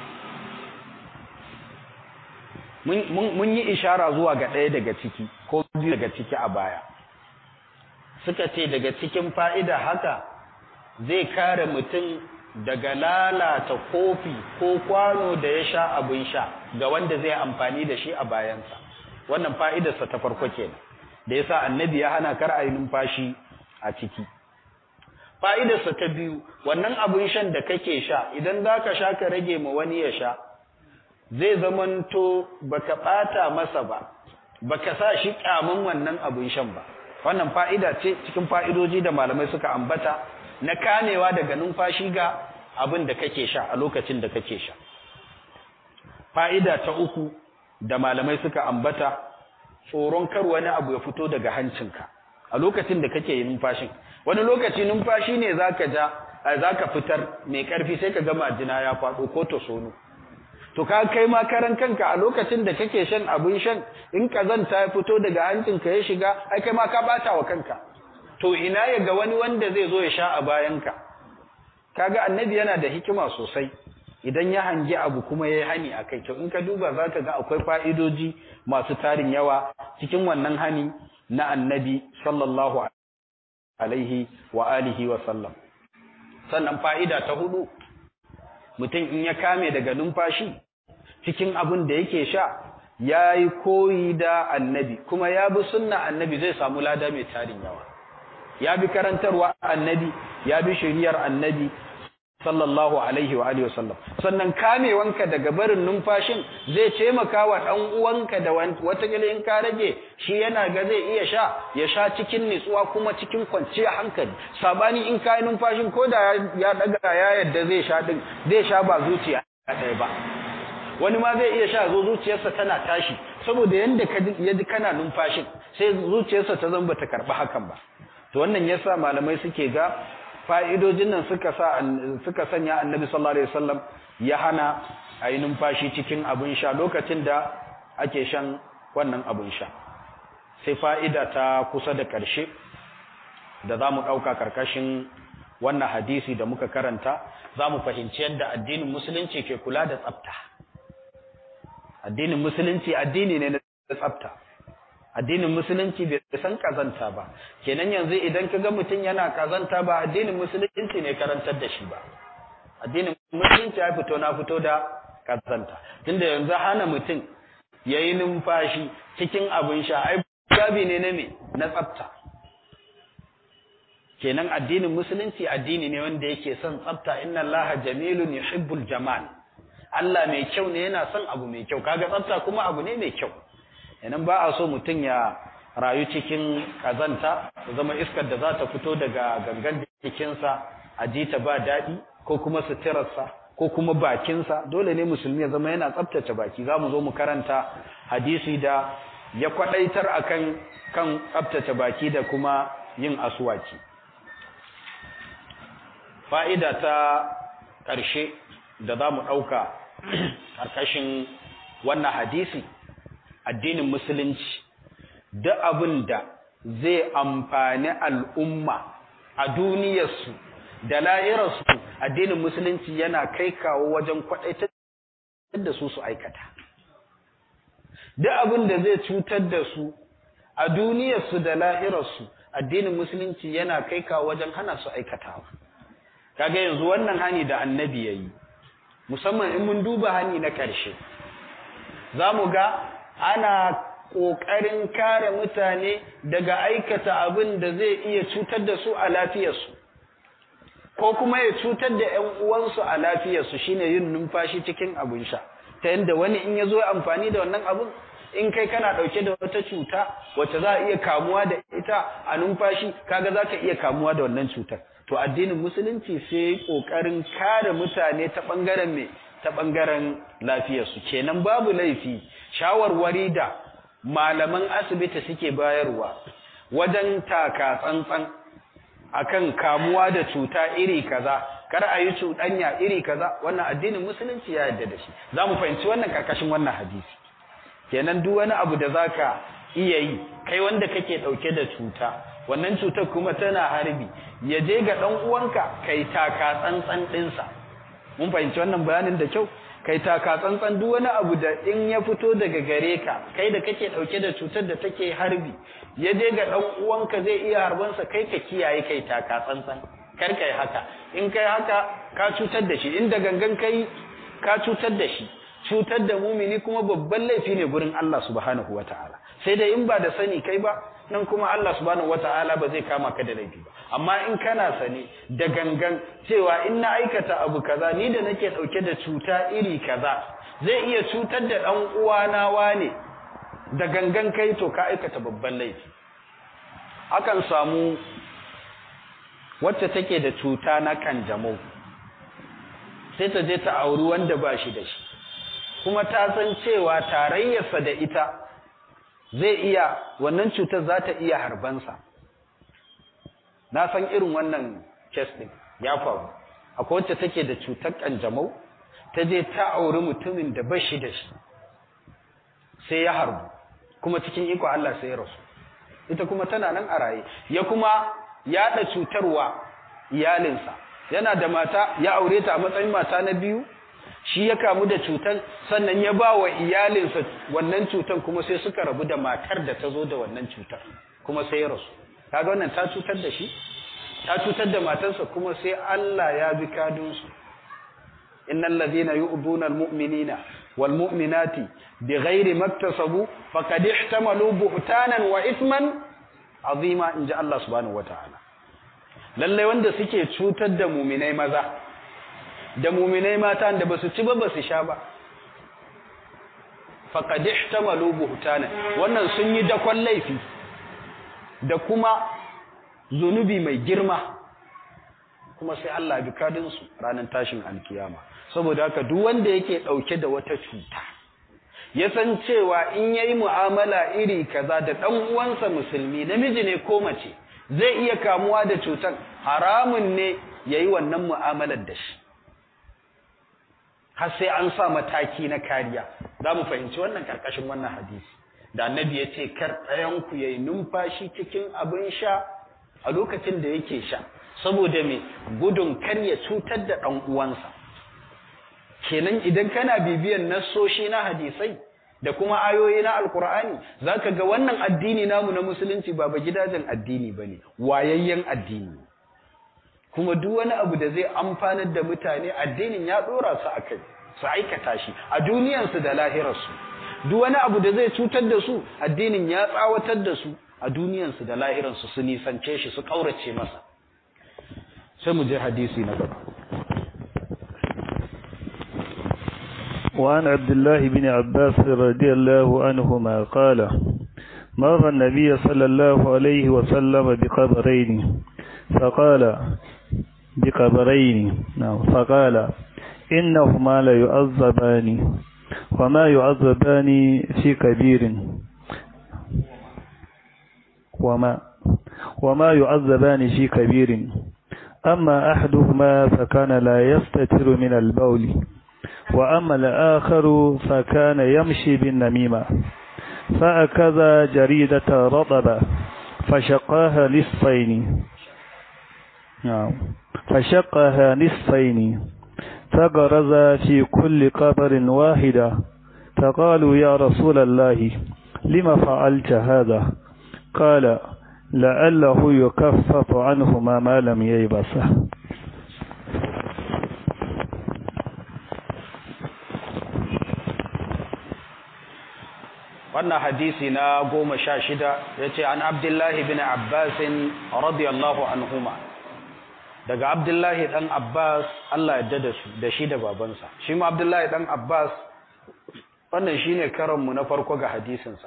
mun yi ishara zuwa ga ɗaya daga ciki ko biyu daga ciki a baya suka ce daga cikin fa'ida haka zai kare mutum daga lalata kofi ko kwano da ya sha abin sha ga wanda zai amfani da shi a bayansa wannan fa'idarsa ta farko kenan da yasa annabi ya hana kar a yi numfashi a ciki fa'idarsa ta biyu wannan abin shan da kake sha idan za ka sha ka rage ma wani ya sha zai zamanto baka ɓata masa ba baka sa shi ƙyamun wannan abin shan ba wannan fa'ida ce cikin fa'idoji da malamai suka ambata na kamewa daga numfashi ga abin da kake sha a lokacin da kake sha fa'ida ta uku da malamai suka ambata tsoron kar wani abu ya fito daga hancinka a lokacin da kake yin numfashin wani lokaci numfashi ne zaka ja zaka fitar mai karfi sai ka ga majina ya faɗo ko to sono to ka kai ma karan kanka a lokacin da kake shan abin shan in kazanta ya fito daga hancinka ya shiga ai kai ma ka bata wa kanka to ina ya ga wani wanda zai zo ya sha a bayanka kaga annabi yana da hikima sosai idan ya hangi abu kuma ya yi hani a kai to in ka duba za ka ga akwai fa'idoji masu tarin yawa cikin wannan hani na annabi sallallahu alaihi wa alihi wa sallam sannan fa'ida ta hudu mutum in ya kame daga numfashi cikin abin da yake sha ya yi koyi da annabi kuma ya bi sunna annabi zai samu lada mai tarin yawa ya bi karantarwa annabi ya bi shiriyar annabi sallallahu alaihi wa alihi wasallam sannan kamewanka daga barin numfashin zai taimaka wa dan uwanka da watakila in ka rage shi yana ga zai iya sha ya sha cikin nutsuwa kuma cikin kwanciyar hankali sabani in kai numfashin ko da ya daga ya yadda zai sha din zai sha ba zuciya ɗaya ba wani ma zai iya sha zo zuciyarsa tana tashi saboda yanda ka ya ji kana numfashin sai zuciyarsa ta zamba ta karba hakan ba to wannan yasa malamai suke ga fa'idojin nan suka sa suka sanya annabi sallallahu alaihi wasallam ya hana ayi numfashi cikin abin sha lokacin da ake shan wannan abin sha sai fa'ida ta kusa da ƙarshe da za mu ɗauka ƙarƙashin wannan hadisi da muka karanta za mu fahimci yadda addinin musulunci ke kula da tsafta addinin musulunci addini ne na tsafta addinin musulunci bai san kazanta ba kenan yanzu idan ka ga mutum yana kazanta ba addinin musulunci ne karantar da shi ba addinin musulunci ya fito na fito da kazanta tunda yanzu hana mutum ya yi numfashi cikin abin sha ai babi ne na me na tsafta kenan addinin musulunci addini ne wanda yake son tsafta inna allaha jamilun yuhibbul jamal Allah mai kyau ne yana son abu mai kyau kaga tsafta kuma abu ne mai kyau idan ba a so mutum ya rayu cikin kazanta ya zama iskar da za ta fito daga gangan jikinsa a ji ta ba daɗi ko kuma suturarsa ko kuma bakinsa dole ne musulmi ya zama yana tsaftace baki za mu zo mu karanta hadisi da ya kwaɗaitar akan kan tsaftace baki da kuma yin asuwaki fa'ida ta ƙarshe da za mu ɗauka ƙarƙashin wannan hadisi addinin musulunci da abin da zai amfani al'umma a duniyarsu da la'irarsu addinin musulunci yana kai kawo wajen kwaɗaitar da su su aikata da abin da zai cutar da su a duniyarsu da la'irarsu addinin musulunci yana kai kawo wajen hana su aikatawa kaga yanzu wannan hani da annabi ya yi musamman in mun duba hani na ƙarshe za mu ga ana ƙoƙarin kare mutane daga aikata abin da zai iya cutar da su a lafiyarsu ko kuma ya cutar da ‘yan uwansu a lafiyarsu shine yin numfashi cikin abin sha ta yadda wani in ya zo amfani da wannan abin in kai kana ɗauke da wata cuta wacce za a iya kamuwa da ita a numfashi kaga za ka iya kamuwa da wannan cutar to addinin musulunci sai ƙoƙarin kare mutane ta ɓangaren me ta ɓangaren lafiyarsu kenan babu laifi shawarwari da malaman asibiti suke bayarwa wajen taka tsantsan akan kamuwa da cuta iri kaza kar a yi cuɗanya iri kaza wannan addinin musulunci ya yarda da shi za mu fahimci wannan karkashin wannan hadisi kenan duk wani abu da zaka iya yi kai wanda kake ɗauke da cuta wannan cutar kuma tana harbi ya je ga ɗan uwanka kai taka tsantsan ɗinsa mun fahimci wannan bayanin da kyau kai taka tsantsan duk wani abu da in ya fito daga gare ka kai da kake dauke da cutar da take harbi ya je ga dan uwanka zai iya harbansa kai ka kiyaye kai taka tsantsan kar kai haka in kai haka ka cutar da shi inda gangan kai ka cutar da shi cutar da mumini kuma babban laifi ne gurin Allah subhanahu wataala sai dai in ba da sani kai ba nan kuma Allah subhanahu wataala ba zai kama ka da laifi ba amma in kana sani da gangan cewa in na aikata abu kaza ni da nake dauke da cuta iri kaza zai iya cutar da dan uwana wane da gangan kai to ka aikata babban laifi akan samu wacce take da cuta na kanjamau sai ta je ta auri wanda ba shi da shi kuma ta san cewa tarayyarsa da ita zai iya wannan cutar za ta iya harbansa na san irin wannan kes ɗin ya faru akwai wacce take da cutar kanjamau ta je ta auri mutumin da ba shi da shi sai ya harbu kuma cikin iko Allah sai ya rasu ita kuma tana nan a raye ya kuma yaɗa cutarwa iyalinsa yana da mata ya aure ta a matsayin mata na biyu shi ya kamu da cutar sannan ya ba wa iyalinsa wannan cutar kuma sai suka rabu da matar da ta zo da wannan cutar kuma sai ya rasu kaga wannan ta cutar da shi ta cutar da matarsa kuma sai Allah ya bi kadunsu innal ladhina yu'dhuna almu'minina wal mu'minati bighairi maktasabu faqad ihtamalu buhtanan wa ithman azima inja Allah subhanahu wataala lalle wanda suke cutar da mu'minai maza da mu'minai mata da basu ci ba basu sha ba faqad ihtamalu buhtanan wannan sun yi dakon laifi da kuma zunubi mai girma kuma sai Allah bi kadinsu ranar tashin alkiyama saboda haka duk wanda yake dauke da wata cuta ya san cewa in yayi mu'amala iri kaza da dan uwansa musulmi namiji ne ko mace zai iya kamuwa da cutar haramun ne yayi wannan mu'amalar da shi har sai an sa mataki na kariya za mu fahimci wannan karkashin wannan hadisi da annabi ya ce kar ɗayanku ya yi numfashi cikin abin sha a lokacin da yake sha saboda mai gudun kar ya cutar da ɗan uwansa kenan idan kana bibiyan nassoshi na hadisai da kuma ayoyi na alkur'ani za ka ga wannan addini namu na musulunci ba ba gidajen addini ba ne wayayyen addini kuma duk wani abu da zai amfanar da mutane addinin ya ɗora su a kai su aikata shi a duniyansu da lahirarsu duk wani abu da zai cutar da su addinin ya tsawatar da su a duniyansu da lahiransu su nisance shi su kaurace masa sai mu je hadisi na gaba وعن عبد الله بن عباس رضي الله عنهما قال مر النبي صلى الله عليه وسلم بقبرين فقال بقبرين فقال إنهما ليعذبان وما يعذبان في كبير وما وما يعذبان في كبير أما أحدهما فكان لا يستتر من البول وأما الآخر فكان يمشي بالنميمة فأكذا جريدة رطبة فشقاها نصفين فشقها نصفين فغرز في كل قبر واحدة فقالوا يا رسول الله لما فعلت هذا قال لعله يكفف عنهما ما لم ييبسه wannan hadisi na goma sha shida ya ce an abdullahi bin abbasin radiyallahu anhuma daga abdullahi dan abbas Allah ya dada su da shi da babansa shi ma abdullahi dan abbas wannan shine karanmu na farko ga hadisinsa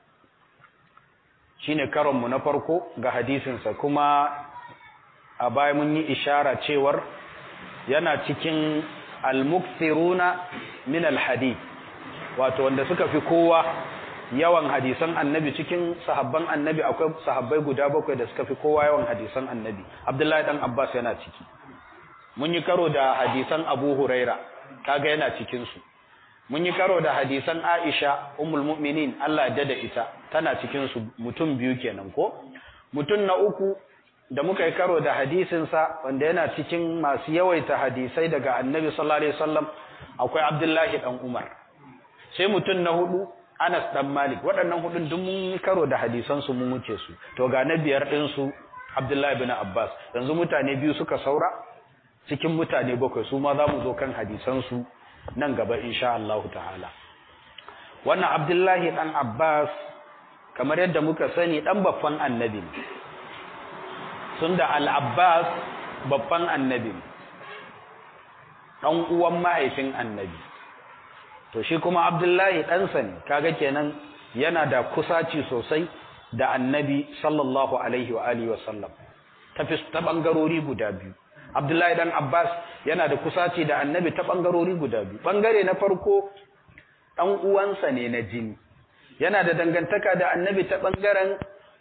shine karanmu na farko ga hadisinsa kuma a baya mun yi ishara cewar yana cikin al-mukthiruna min al-hadith wato wanda suka fi kowa yawan hadisan annabi cikin sahabban annabi akwai sahabbai guda bakwai da suka fi kowa yawan hadisan annabi abdullahi dan abbas yana ciki mun yi karo da hadisan abu huraira kaga yana cikin su mun yi karo da hadisan aisha ummul mu'minin Allah ya da ita tana cikin su mutum biyu kenan ko mutum na uku da muka yi karo da hadisin sa wanda yana cikin masu yawaita hadisai daga annabi sallallahu alaihi wasallam akwai abdullahi dan umar sai mutum na hudu Anas dan Malik waɗannan hudun duk mun karo da hadisan su mun wuce su to ga na biyar din su Abdullahi bin Abbas yanzu mutane biyu suka saura cikin mutane bakwai su ma za mu zo kan hadisan su nan gaba insha Allah ta'ala wannan Abdullahi dan Abbas kamar yadda muka sani dan babban annabi ne tunda Al-Abbas babban annabi ne dan uwan mahaifin annabi to shi kuma abdullahi ɗansa ne kaga kenan yana da kusaci sosai da annabi sallallahu alaihi wa alihi wa sallam ta ta bangarori guda biyu abdullahi dan abbas yana da kusaci da annabi ta bangarori guda biyu bangare na farko dan uwansa ne na jini yana da dangantaka da annabi ta bangaren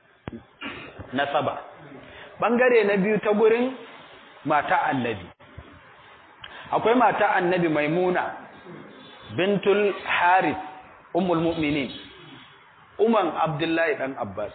nasaba bangare na biyu ta gurin mata annabi akwai mata annabi maimuna bintul harith ummul mu'minin umman abdullahi dan abbas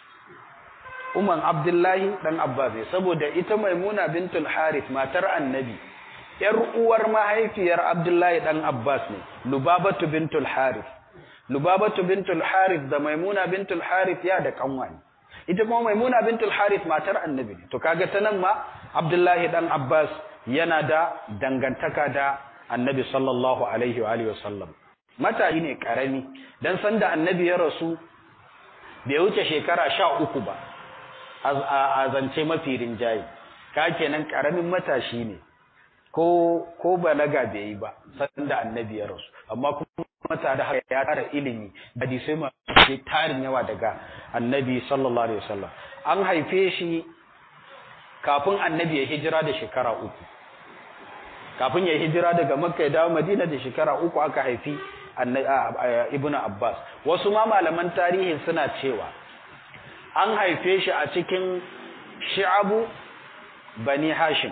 umman abdullahi dan abbas saboda ita maimuna bintul harith matar annabi yar uwar mahaifiyar abdullahi dan abbas ne lubabatu bintul harith lubabatu bintul harith da maimuna bintul harith ya da kanwa ne ita kuma maimuna bintul harith matar annabi ne to kaga ta nan ma abdullahi dan abbas yana da dangantaka da annabi sallallahu alaihi wa alihi wasallam matayi ne karami dan san da annabi ya rasu bai wuce shekara sha uku ba a zance mafi rinjaye ka kenan karamin matashi ne ko ko balaga bai yi ba san da annabi ya rasu amma kuma mata da haka ya tara ilimi hadisai masu tarin yawa daga annabi sallallahu alaihi wasallam an haife shi kafin annabi ya hijira da shekara uku kafin ya hijira daga makka ya dawo madina da shekara uku aka haifi ibnu abbas wasu ma malaman tarihi suna cewa an haife shi a cikin shi'abu bani hashim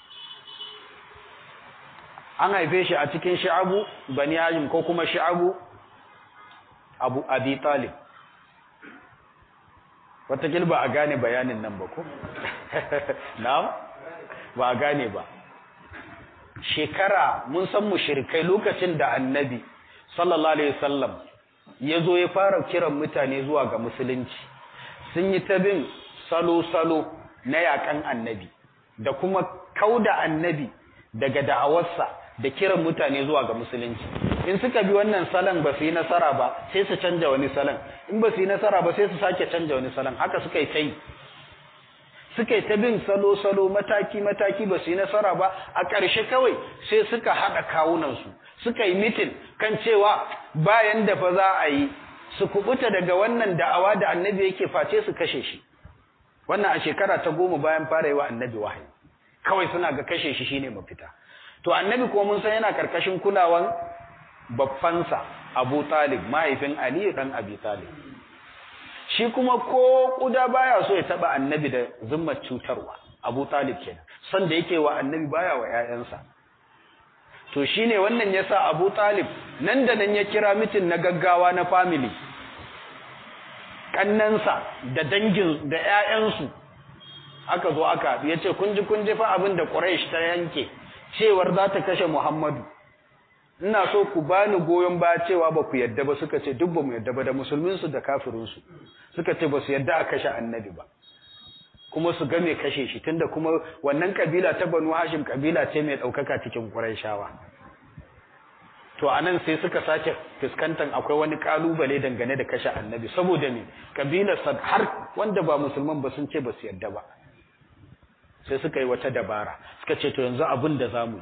an haife shi a cikin shi'abu bani hashim ko kuma shi'abu abu abi talib watakil ba a gane bayanin nan ba ko na'am ba a gane ba shekara mun san mushrikai lokacin da annabi sallallahu alaihi wasallam ya zo ya fara kiran mutane zuwa ga musulunci sun yi ta bin salo-salo na yakan annabi da kuma kauda annabi daga da'awarsa da kiran mutane zuwa ga musulunci in suka bi wannan salon ba su yi nasara ba sai su canja wani salon in ba su yi nasara ba sai su sake canja wani salon haka suka yi ta yi suka yi ta bin salo-salo mataki-mataki ba su yi nasara ba a ƙarshe kawai sai suka haɗa kawunansu suka yi mitin kan cewa bayan da fa za a yi su kubuta daga wannan da'awa da annabi yake face su kashe shi wannan a shekara ta goma bayan fara yi wa annabi wahayi kawai suna ga kashe shi shine mafita to annabi kuma mun san yana karkashin kulawan babbansa Abu Talib mahaifin Ali dan Abi Talib shi kuma ko kuda baya so ya taba annabi da zimmar cutarwa Abu Talib kenan san da yake wa annabi baya wa ƴaƴansa to shine wannan yasa Abu Talib nan da nan ya kira mitin na gaggawa na family kannansa da dangin da ƴaƴansu aka zo aka yace kun ji kun ji fa abin da Quraysh ta yanke cewar za ta kashe Muhammadu ina so ku bani goyon baya cewa ba ku yadda ba suka ce duk ba mu yadda ba da musulminsu da kafirinsu suka ce ba su yadda a kashe annabi ba kuma su game kashe shi tunda kuma wannan kabila ta Banu Hashim kabila ce mai daukaka cikin Qurayshawa to anan sai suka sake fuskantar akwai wani kalubale dangane da kashe annabi saboda me kabilar har wanda ba musulman ba sun ce ba su yadda ba sai suka yi wata dabara suka ce to yanzu abin da zamu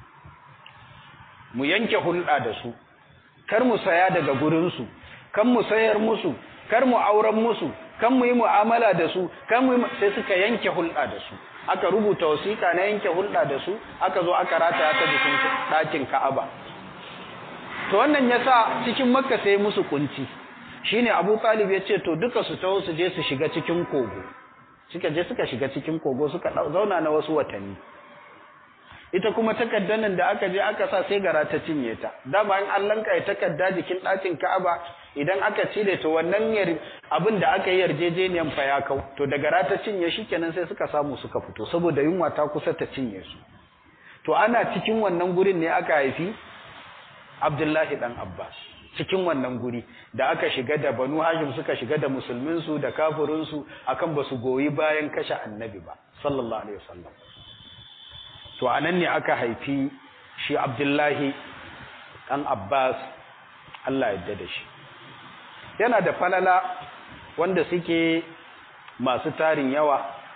mu yanke hulɗa da su kar mu saya daga gurin su kan mu sayar musu kar mu auren musu kan mu yi mu'amala da su kan mu sai suka yanke hulɗa da su aka rubuta wasiƙa na yanke hulɗa da su aka zo aka rataya ta jikin ɗakin Ka'aba to wannan yasa cikin Makka sai musu kunci shine Abu Talib ya ce to duka su taho su je su shiga cikin kogo suka je suka shiga cikin kogo suka zauna na wasu watanni ita kuma takaddan nan da aka je aka sa sai gara ta cinye ta dama in an lanka takadda jikin ɗakin Ka'aba idan aka cire to wannan yar abin da aka yi yarjejeniyan fa ya kau to da gara ta cinye shi kenan sai suka samu suka fito saboda yunwa ta kusa ta cinye su to ana cikin wannan gurin ne aka haifi Abdullahi dan Abbas cikin wannan guri da aka shiga da Banu Hashim suka shiga da musulmin su da kafirin su akan basu goyi bayan kashe annabi ba sallallahu alaihi wasallam to anan ne aka haifi shi Abdullahi dan Abbas Allah ya da shi yana da falala wanda suke masu tarin yawa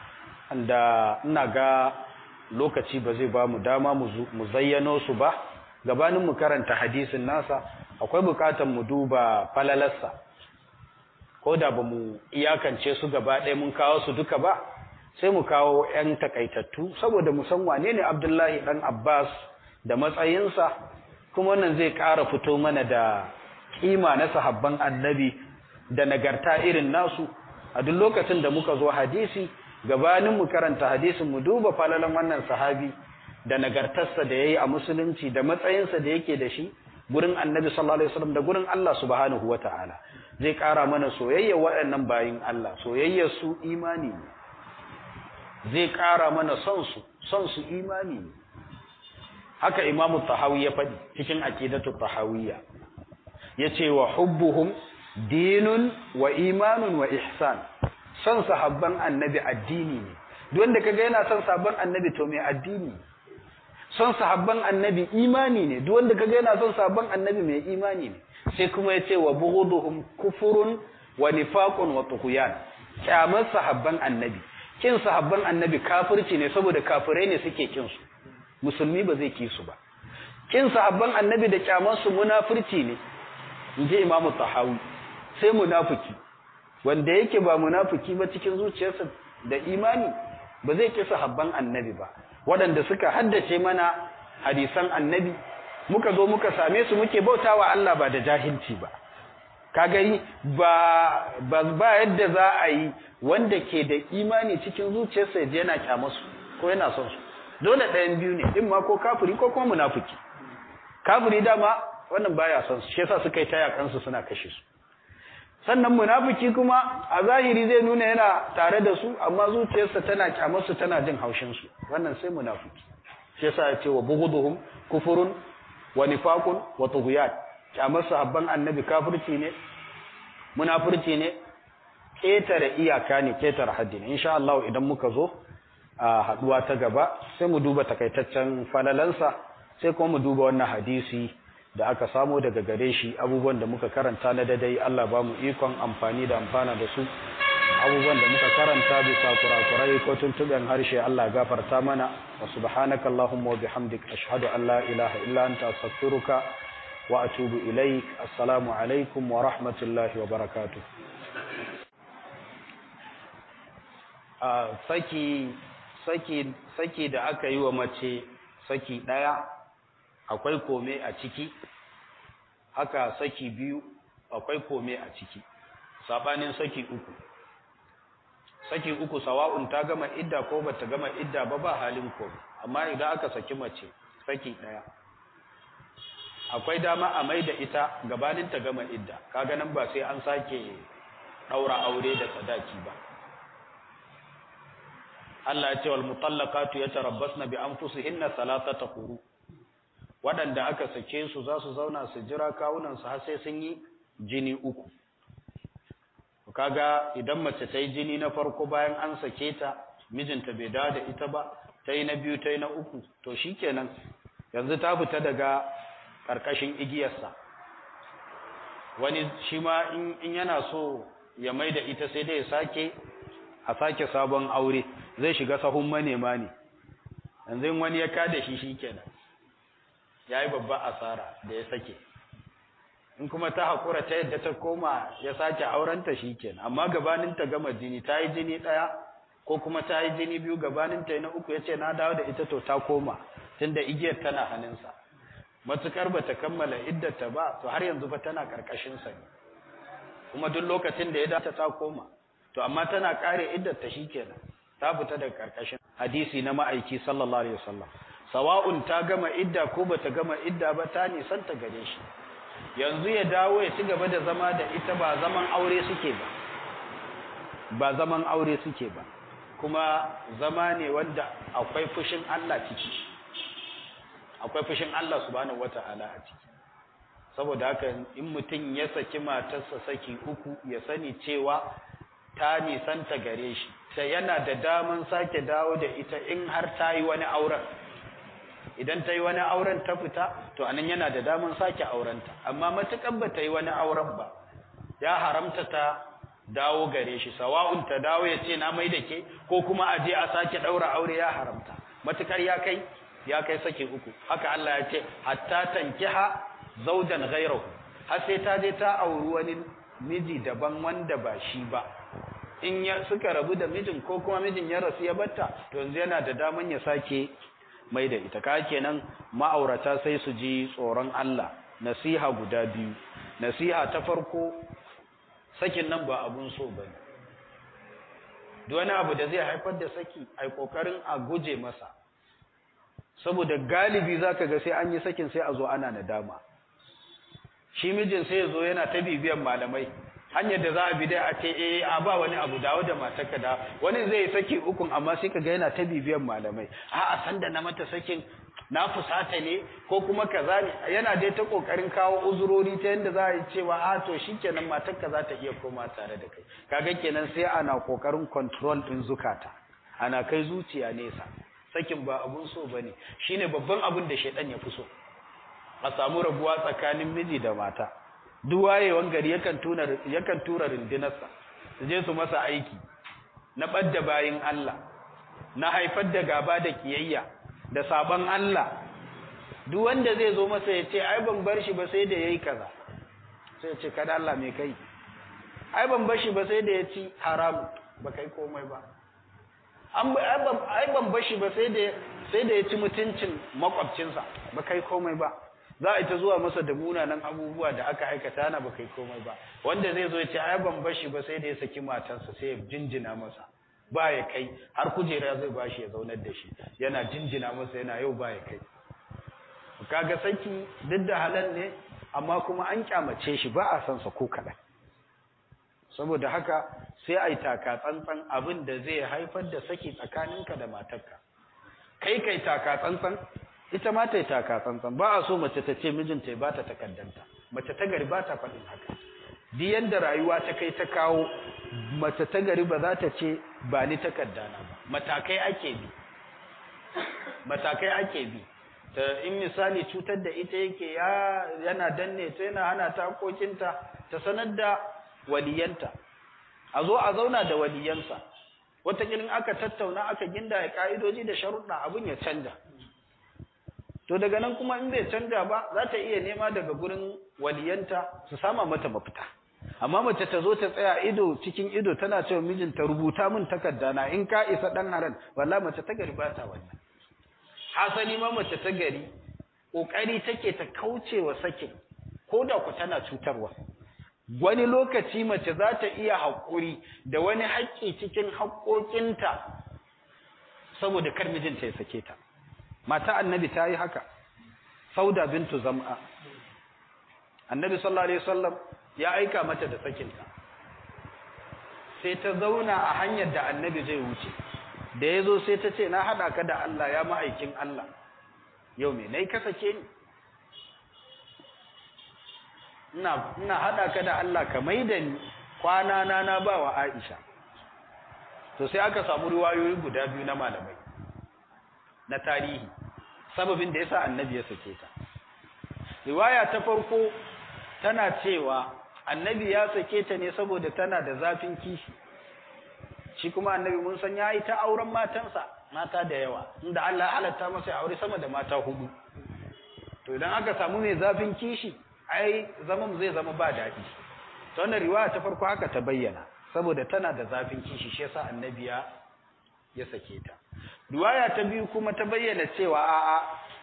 da ina ga lokaci ba zai ba mu dama mu zayyano su ba gabanin mu karanta hadisin nasa akwai bukatan mu duba falalarsa ko da ba mu iyakance su gaba ɗaya mun kawo su duka ba sai mu kawo 'yan takaitattu saboda mu san wane ne abdullahi ɗan abbas da matsayinsa kuma wannan zai ƙara fito mana da kima na sahabban annabi da nagarta irin nasu a duk lokacin da muka zo hadisi gabanin mu karanta hadisin mu duba falalan wannan sahabi da nagartarsa da yayi a musulunci da matsayinsa da yake da shi gurin annabi sallallahu alaihi wasallam da gurin Allah subhanahu wataala zai kara mana soyayya waɗannan bayin Allah soyayyar su imani ne zai kara mana son su son su imani ne haka imamu tahawi ya faɗi cikin aqidatu tahawiyya yace wa hubbuhum dinun wa imanun wa ihsan son sahabban annabi addini ne duk wanda kaga yana son sahabban annabi to mai addini son sahabban annabi imani ne duk wanda kaga yana son sahabban annabi mai imani ne sai kuma ya ce wa bughuduhum kufurun wa nifaqun wa tughyan kyamar sahabban annabi kin sahabban annabi kafirci ne saboda kafirai ne suke kin su musulmi ba zai ki su ba kin sahabban annabi da kyamar su munafirci ne inji imamu tahawi sai munafiki wanda yake ba munafiki ba cikin zuciyarsa da imani ba zai ki sahabban annabi ba waɗanda suka haddace mana hadisan annabi muka zo muka same su muke bautawa Allah ba da jahilci ba kaga yi ba ba yadda za a yi wanda ke da imani cikin zuciyarsa ya je yana kyamasu ko yana son su dole ɗayan biyu ne in ma ko kafiri ko kuma munafiki kafiri dama wannan baya son su shi yasa suka yi taya kansu suna kashe su sannan munafiki kuma a zahiri zai nuna yana tare da su amma zuciyarsa tana kyamarsu tana jin haushin su wannan sai munafiki shi yasa ya ce wa bughuduhum kufurun wa nifaqun wa tughyan kyamar sahabban annabi kafirci ne munafurci ne ketare iyaka ne ketare haddi ne insha Allah idan muka zo a haduwa ta gaba sai mu duba takaitaccen falalansa sai kuma mu duba wannan hadisi da aka samo daga gare shi abubuwan da muka karanta na dadai Allah ba mu ikon amfani da amfana da su abubuwan da muka karanta bisa kurakurai ko tuntuɓen harshe Allah gafarta mana wa subhanaka Allahumma wa bihamdik ashhadu an la ilaha illa anta astaghfiruka wa atubu ilaik assalamu alaikum wa rahmatullahi wa barakatuh saki saki saki da aka yi wa mace saki daya akwai kome a ciki haka saki biyu akwai kome a ciki sabanin saki uku saki uku sawa'un ta gama idda ko bata gama idda ba ba halin kome amma idan aka saki mace saki daya akwai dama a maida ita gabanin ta gama idda kaga nan ba sai an sake daura aure da sadaki ba Allah ya ce wal mutallaqatu yatarabbasna bi anfusihinna salatata quru waɗanda aka sake su za su zauna su jira kawunansu har sai sun yi jini uku kaga idan mace ta yi jini na farko bayan an sake ta mijinta bai dawo da ita ba ta yi na biyu ta yi na uku to shikenan yanzu ta fita daga ƙarƙashin igiyarsa wani shi ma in yana so ya mai da ita sai dai ya sake a sake sabon aure zai shiga sahun manema ne yanzu wani ya kada shi shikenan ya yi babban asara da ya sake in kuma ta haƙura ta yadda ta koma ya sake aurenta shi kenan amma gabanin ta gama jini ta yi jini ɗaya ko kuma ta yi jini biyu gabanin ta na uku ya ce na dawo da ita to ta koma tunda igiyar tana hannunsa matukar ba ta kammala iddata ba to har yanzu fa tana ƙarƙashinsa ne kuma duk lokacin da ya dace ta koma to amma tana ƙare iddata shi kenan ta fita daga ƙarƙashin hadisi na ma'aiki sallallahu alaihi wasallam sawa'un ta gama idda ko bata gama idda ba ta nisanta gare shi yanzu ya dawo ya ci gaba da zama da ita ba zaman aure suke ba ba zaman aure suke ba kuma zama ne wanda akwai fushin Allah ciki akwai fushin Allah subhanahu wata'ala a ciki saboda haka in mutum ya saki matarsa saki uku ya sani cewa ta nisanta gare shi sai yana da daman sake dawo da ita in har ta yi wani auren idan ta yi wani auren ta fita to anan yana da daman sake aurenta amma matukan ba ta yi wani auren ba ya haramta ta dawo gare shi sawa'un ta dawo ya ce na mai da ke ko kuma a je a sake ɗaura aure ya haramta matukar ya kai ya kai sake uku haka Allah ya ce hatta tankiha zaujan ghayrahu har sai ta je ta auri wani miji daban wanda ba shi ba in ya suka rabu da mijin ko kuma mijin ya rasu ya batta to yanzu yana da daman ya sake mai da ita ka kenan ma'aurata sai su ji tsoron Allah nasiha guda biyu nasiha ta farko sakin nan ba abun so bane duk wani abu da zai haifar da saki ai kokarin a guje masa saboda galibi zaka ga sai an yi sakin sai a zo ana nadama shi mijin sai ya zo yana ta bibiyan malamai hanyar da za a bi dai a ce eh a ba wani abu dawo da matarka da wani zai saki ukun amma sai kaga yana ta bibiyan malamai a a san da na mata sakin na fusata ne ko kuma kaza ne yana dai ta kokarin kawo uzurori ta yanda za a yi cewa a to shikenan matarka za ta iya koma tare da kai kaga kenan sai ana kokarin control din zukata ana kai zuciya nesa sakin ba abun so bane shine babban abin da shedan ya fi so a samu rabuwa tsakanin miji da mata duk wayewan gari yakan tuna yakan tura rindinarsa su je su masa aiki na badda bayin Allah na haifar da gaba da kiyayya da sabon Allah duk wanda zai zo masa ya ce ai ban bar shi ba sai da yayi kaza sai ya ce kada Allah me kai ai ban bar shi ba sai da ya ci haram ba kai komai ba an ai ban bar shi ba sai da sai da ya ci mutuncin makwabcinsa ba kai komai ba za a ita zuwa masa da munanan abubuwa da aka aikata na ba kai komai ba wanda zai zo ya ce ai ban bar shi ba sai da ya saki matarsa sai ya jinjina masa ba ya kai har kujera zai bashi ya zaunar da shi yana jinjina masa yana yau ba ya kai kaga saki duk da halal ne amma kuma an kyamace shi ba a san sa ko kaɗan saboda haka sai ai taka tsantsan abin da zai haifar da saki tsakaninka da matarka kai kai taka tsantsan ita ma ta yi taka tsantsan ba a so mace ta ce mijinta ya bata takaddanta mace ta gari ba ta faɗin haka duk yanda rayuwa ta kai ta kawo mace ta gari ba za ta ce ba ni takaddana ba matakai ake bi matakai ake bi ta in misali cutar da ita yake ya yana danne ta yana hana ta hakokinta ta sanar da waliyanta a zo a zauna da waliyansa wataƙilin aka tattauna aka ginda ya ka'idoji da sharuɗa abin ya canja to daga nan kuma in bai canja ba za ta iya nema daga gurin waliyanta su sama mata mafita amma mace ta zo ta tsaya ido cikin ido tana cewa mijinta rubuta min takarda na in ka isa dan haran wallahi mace ta gari ba ta wannan hasali ma mace ta gari kokari take ta kauce wa sakin ko da ku tana cutarwa wani lokaci mace za ta iya haƙuri da wani haƙƙi cikin haƙƙoƙinta saboda kar mijinta ya sake ta mata annabi ta yi haka sauda bintu zam'a annabi sallallahu alaihi wasallam ya aika mata da sakinta sai ta zauna a hanyar da annabi zai wuce da ya zo sai ta ce na haɗa ka da Allah ya ma'aikin Allah yau me nai ka sake ni ina ina haɗa ka da Allah ka maida ni kwana na na ba wa Aisha to sai aka samu riwayoyi guda biyu na malamai na tarihi sababin da yasa annabi ya sake ta riwaya ta farko tana cewa annabi ya sake ta ne saboda tana da zafin kishi shi kuma annabi mun san yayi ta auren matansa mata da yawa inda Allah ya halatta masa ya aure sama da mata hudu to idan aka samu mai zafin kishi ai zaman zai zama ba daɗi to wannan riwaya ta farko haka ta bayyana saboda tana da zafin kishi shi yasa annabi ya ya sake ta riwaya ta biyu kuma ta bayyana cewa a'a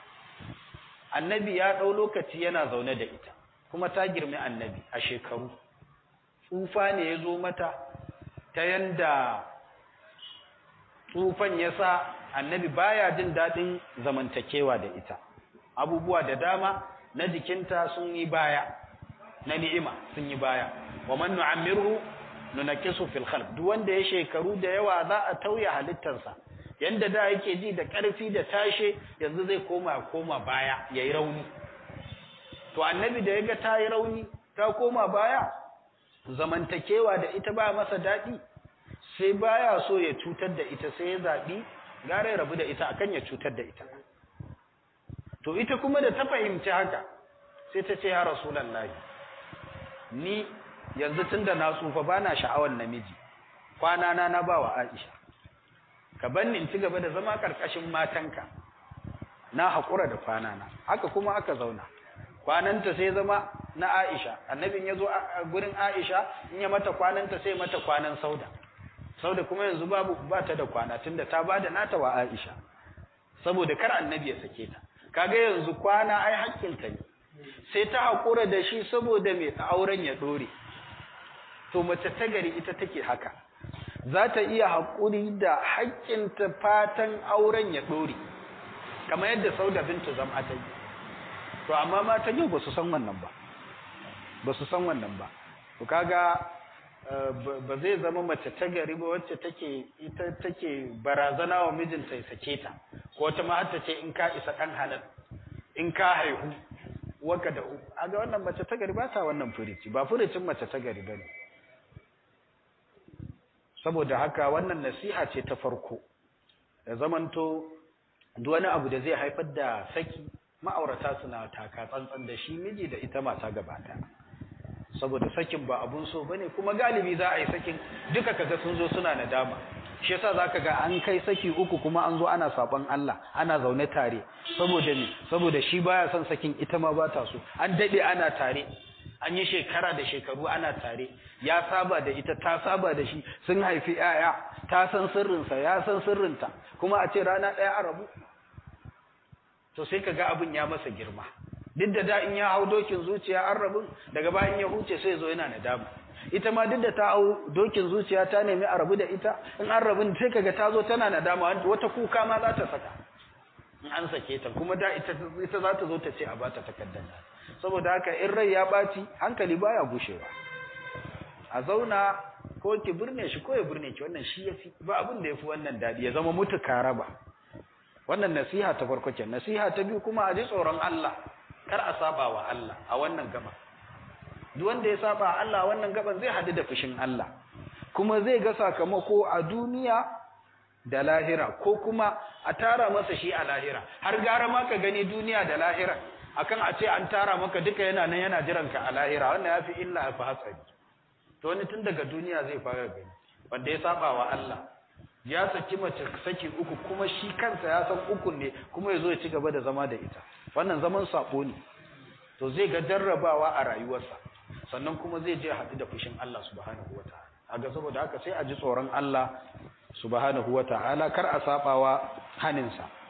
annabi ya dau lokaci yana zaune da ita kuma ta girme annabi a shekaru tsufa ne ya zo mata ta yanda tsufan ya sa annabi baya jin daɗin zamantakewa da ita abubuwa da dama na jikinta sun yi baya na ni'ima sun yi baya wa man nu'ammirhu nunakisu fil khalq duk wanda ya shekaru da yawa za a tauya halittarsa yanda da yake ji da ƙarfi da tashe yanzu zai koma koma baya yayi rauni to annabi da yaga ta yi rauni ta koma baya zamantakewa da ita ba masa daɗi sai baya so ya cutar da ita sai ya zaɓi gara ya rabu da ita akan ya cutar da ita to ita kuma da ta fahimci haka sai ta ce ya rasulallahi ni yanzu tunda na tsufa bana sha'awar namiji kwana na na bawa Aisha ka banni in ci gaba da zama karkashin matanka na haƙura da kwana na haka kuma aka zauna kwananta sai zama na Aisha annabin yazo a gurin Aisha in ya mata kwananta sai mata kwanan Sauda Sauda kuma yanzu babu ba ta da kwana tunda ta bada nata wa Aisha saboda kar annabi ya sake ta kaga yanzu kwana ai hakkinta ne sai ta haƙura da shi saboda mai auren ya dore to mace ta gari ita take haka za ta iya haƙuri da haƙƙinta fatan auren ya dore kamar yadda Sauda bintu Zam'a ta yi to amma matan yau ba su san wannan ba ba su san wannan ba to kaga ba zai zama mace ta gari ba wacce take ita take barazana wa mijinta ya sake ta ko ta ma ta ce in ka isa dan halal in ka haihu waka da uku aga wannan mace ta gari ba ta wannan furici ba furicin mace ta gari bane saboda haka wannan nasiha ce ta farko da zamanto duk wani abu da zai haifar da saki ma'aurata suna taka tsantsan da shi miji da ita mata gabata saboda sakin ba abun so bane kuma galibi za a yi sakin duka kaga sun zo suna nadama shi yasa zaka ga an kai saki uku kuma an zo ana saban Allah ana zaune tare saboda ne saboda shi baya son sakin ita ma ba ta so an dade ana tare an yi shekara da shekaru ana tare ya saba da ita ta saba da shi sun haifi yaya ta san sirrinsa ya san sirrinta kuma a ce rana ɗaya a rabu to sai kaga abin ya masa girma duk da da in ya hau dokin zuciya an rabin daga bayan ya huce sai zo yana nadama ita ma duk da ta hau dokin zuciya ta nemi a rabu da ita in an rabin sai kaga ta zo tana nadama wata kuka ma za ta saka in an sake ta kuma da ita ita za ta zo ta ce a bata takardar saboda haka in rai ya baci hankali baya gushewa a zauna ko ki burne shi ko ya burne ki wannan shi yafi ba abin da yafi wannan dadi ya zama mutu karaba wannan nasiha ta farko ce nasiha ta biyu kuma a ji tsoron Allah kar a saba wa Allah a wannan gaba duk wanda ya saba wa Allah a wannan gaban zai hadu da fushin Allah kuma zai ga sakamako a duniya da lahira ko kuma a tara masa shi a lahira har gara ma ka gani duniya da lahira akan a ce an tara maka duka yana nan yana jiran ka a lahira wannan yafi illa yafi hatsari to wani tun daga duniya zai fara gani wanda ya saba wa Allah ya saki mace saki uku kuma shi kansa ya san uku ne kuma ya zo ya ci gaba da zama da ita wannan zaman sabo ne to zai ga jarrabawa a rayuwarsa sannan kuma zai je haɗu da fushin Allah subhanahu wataala aga saboda haka sai a ji tsoron Allah subhanahu wataala kar a sabawa haninsa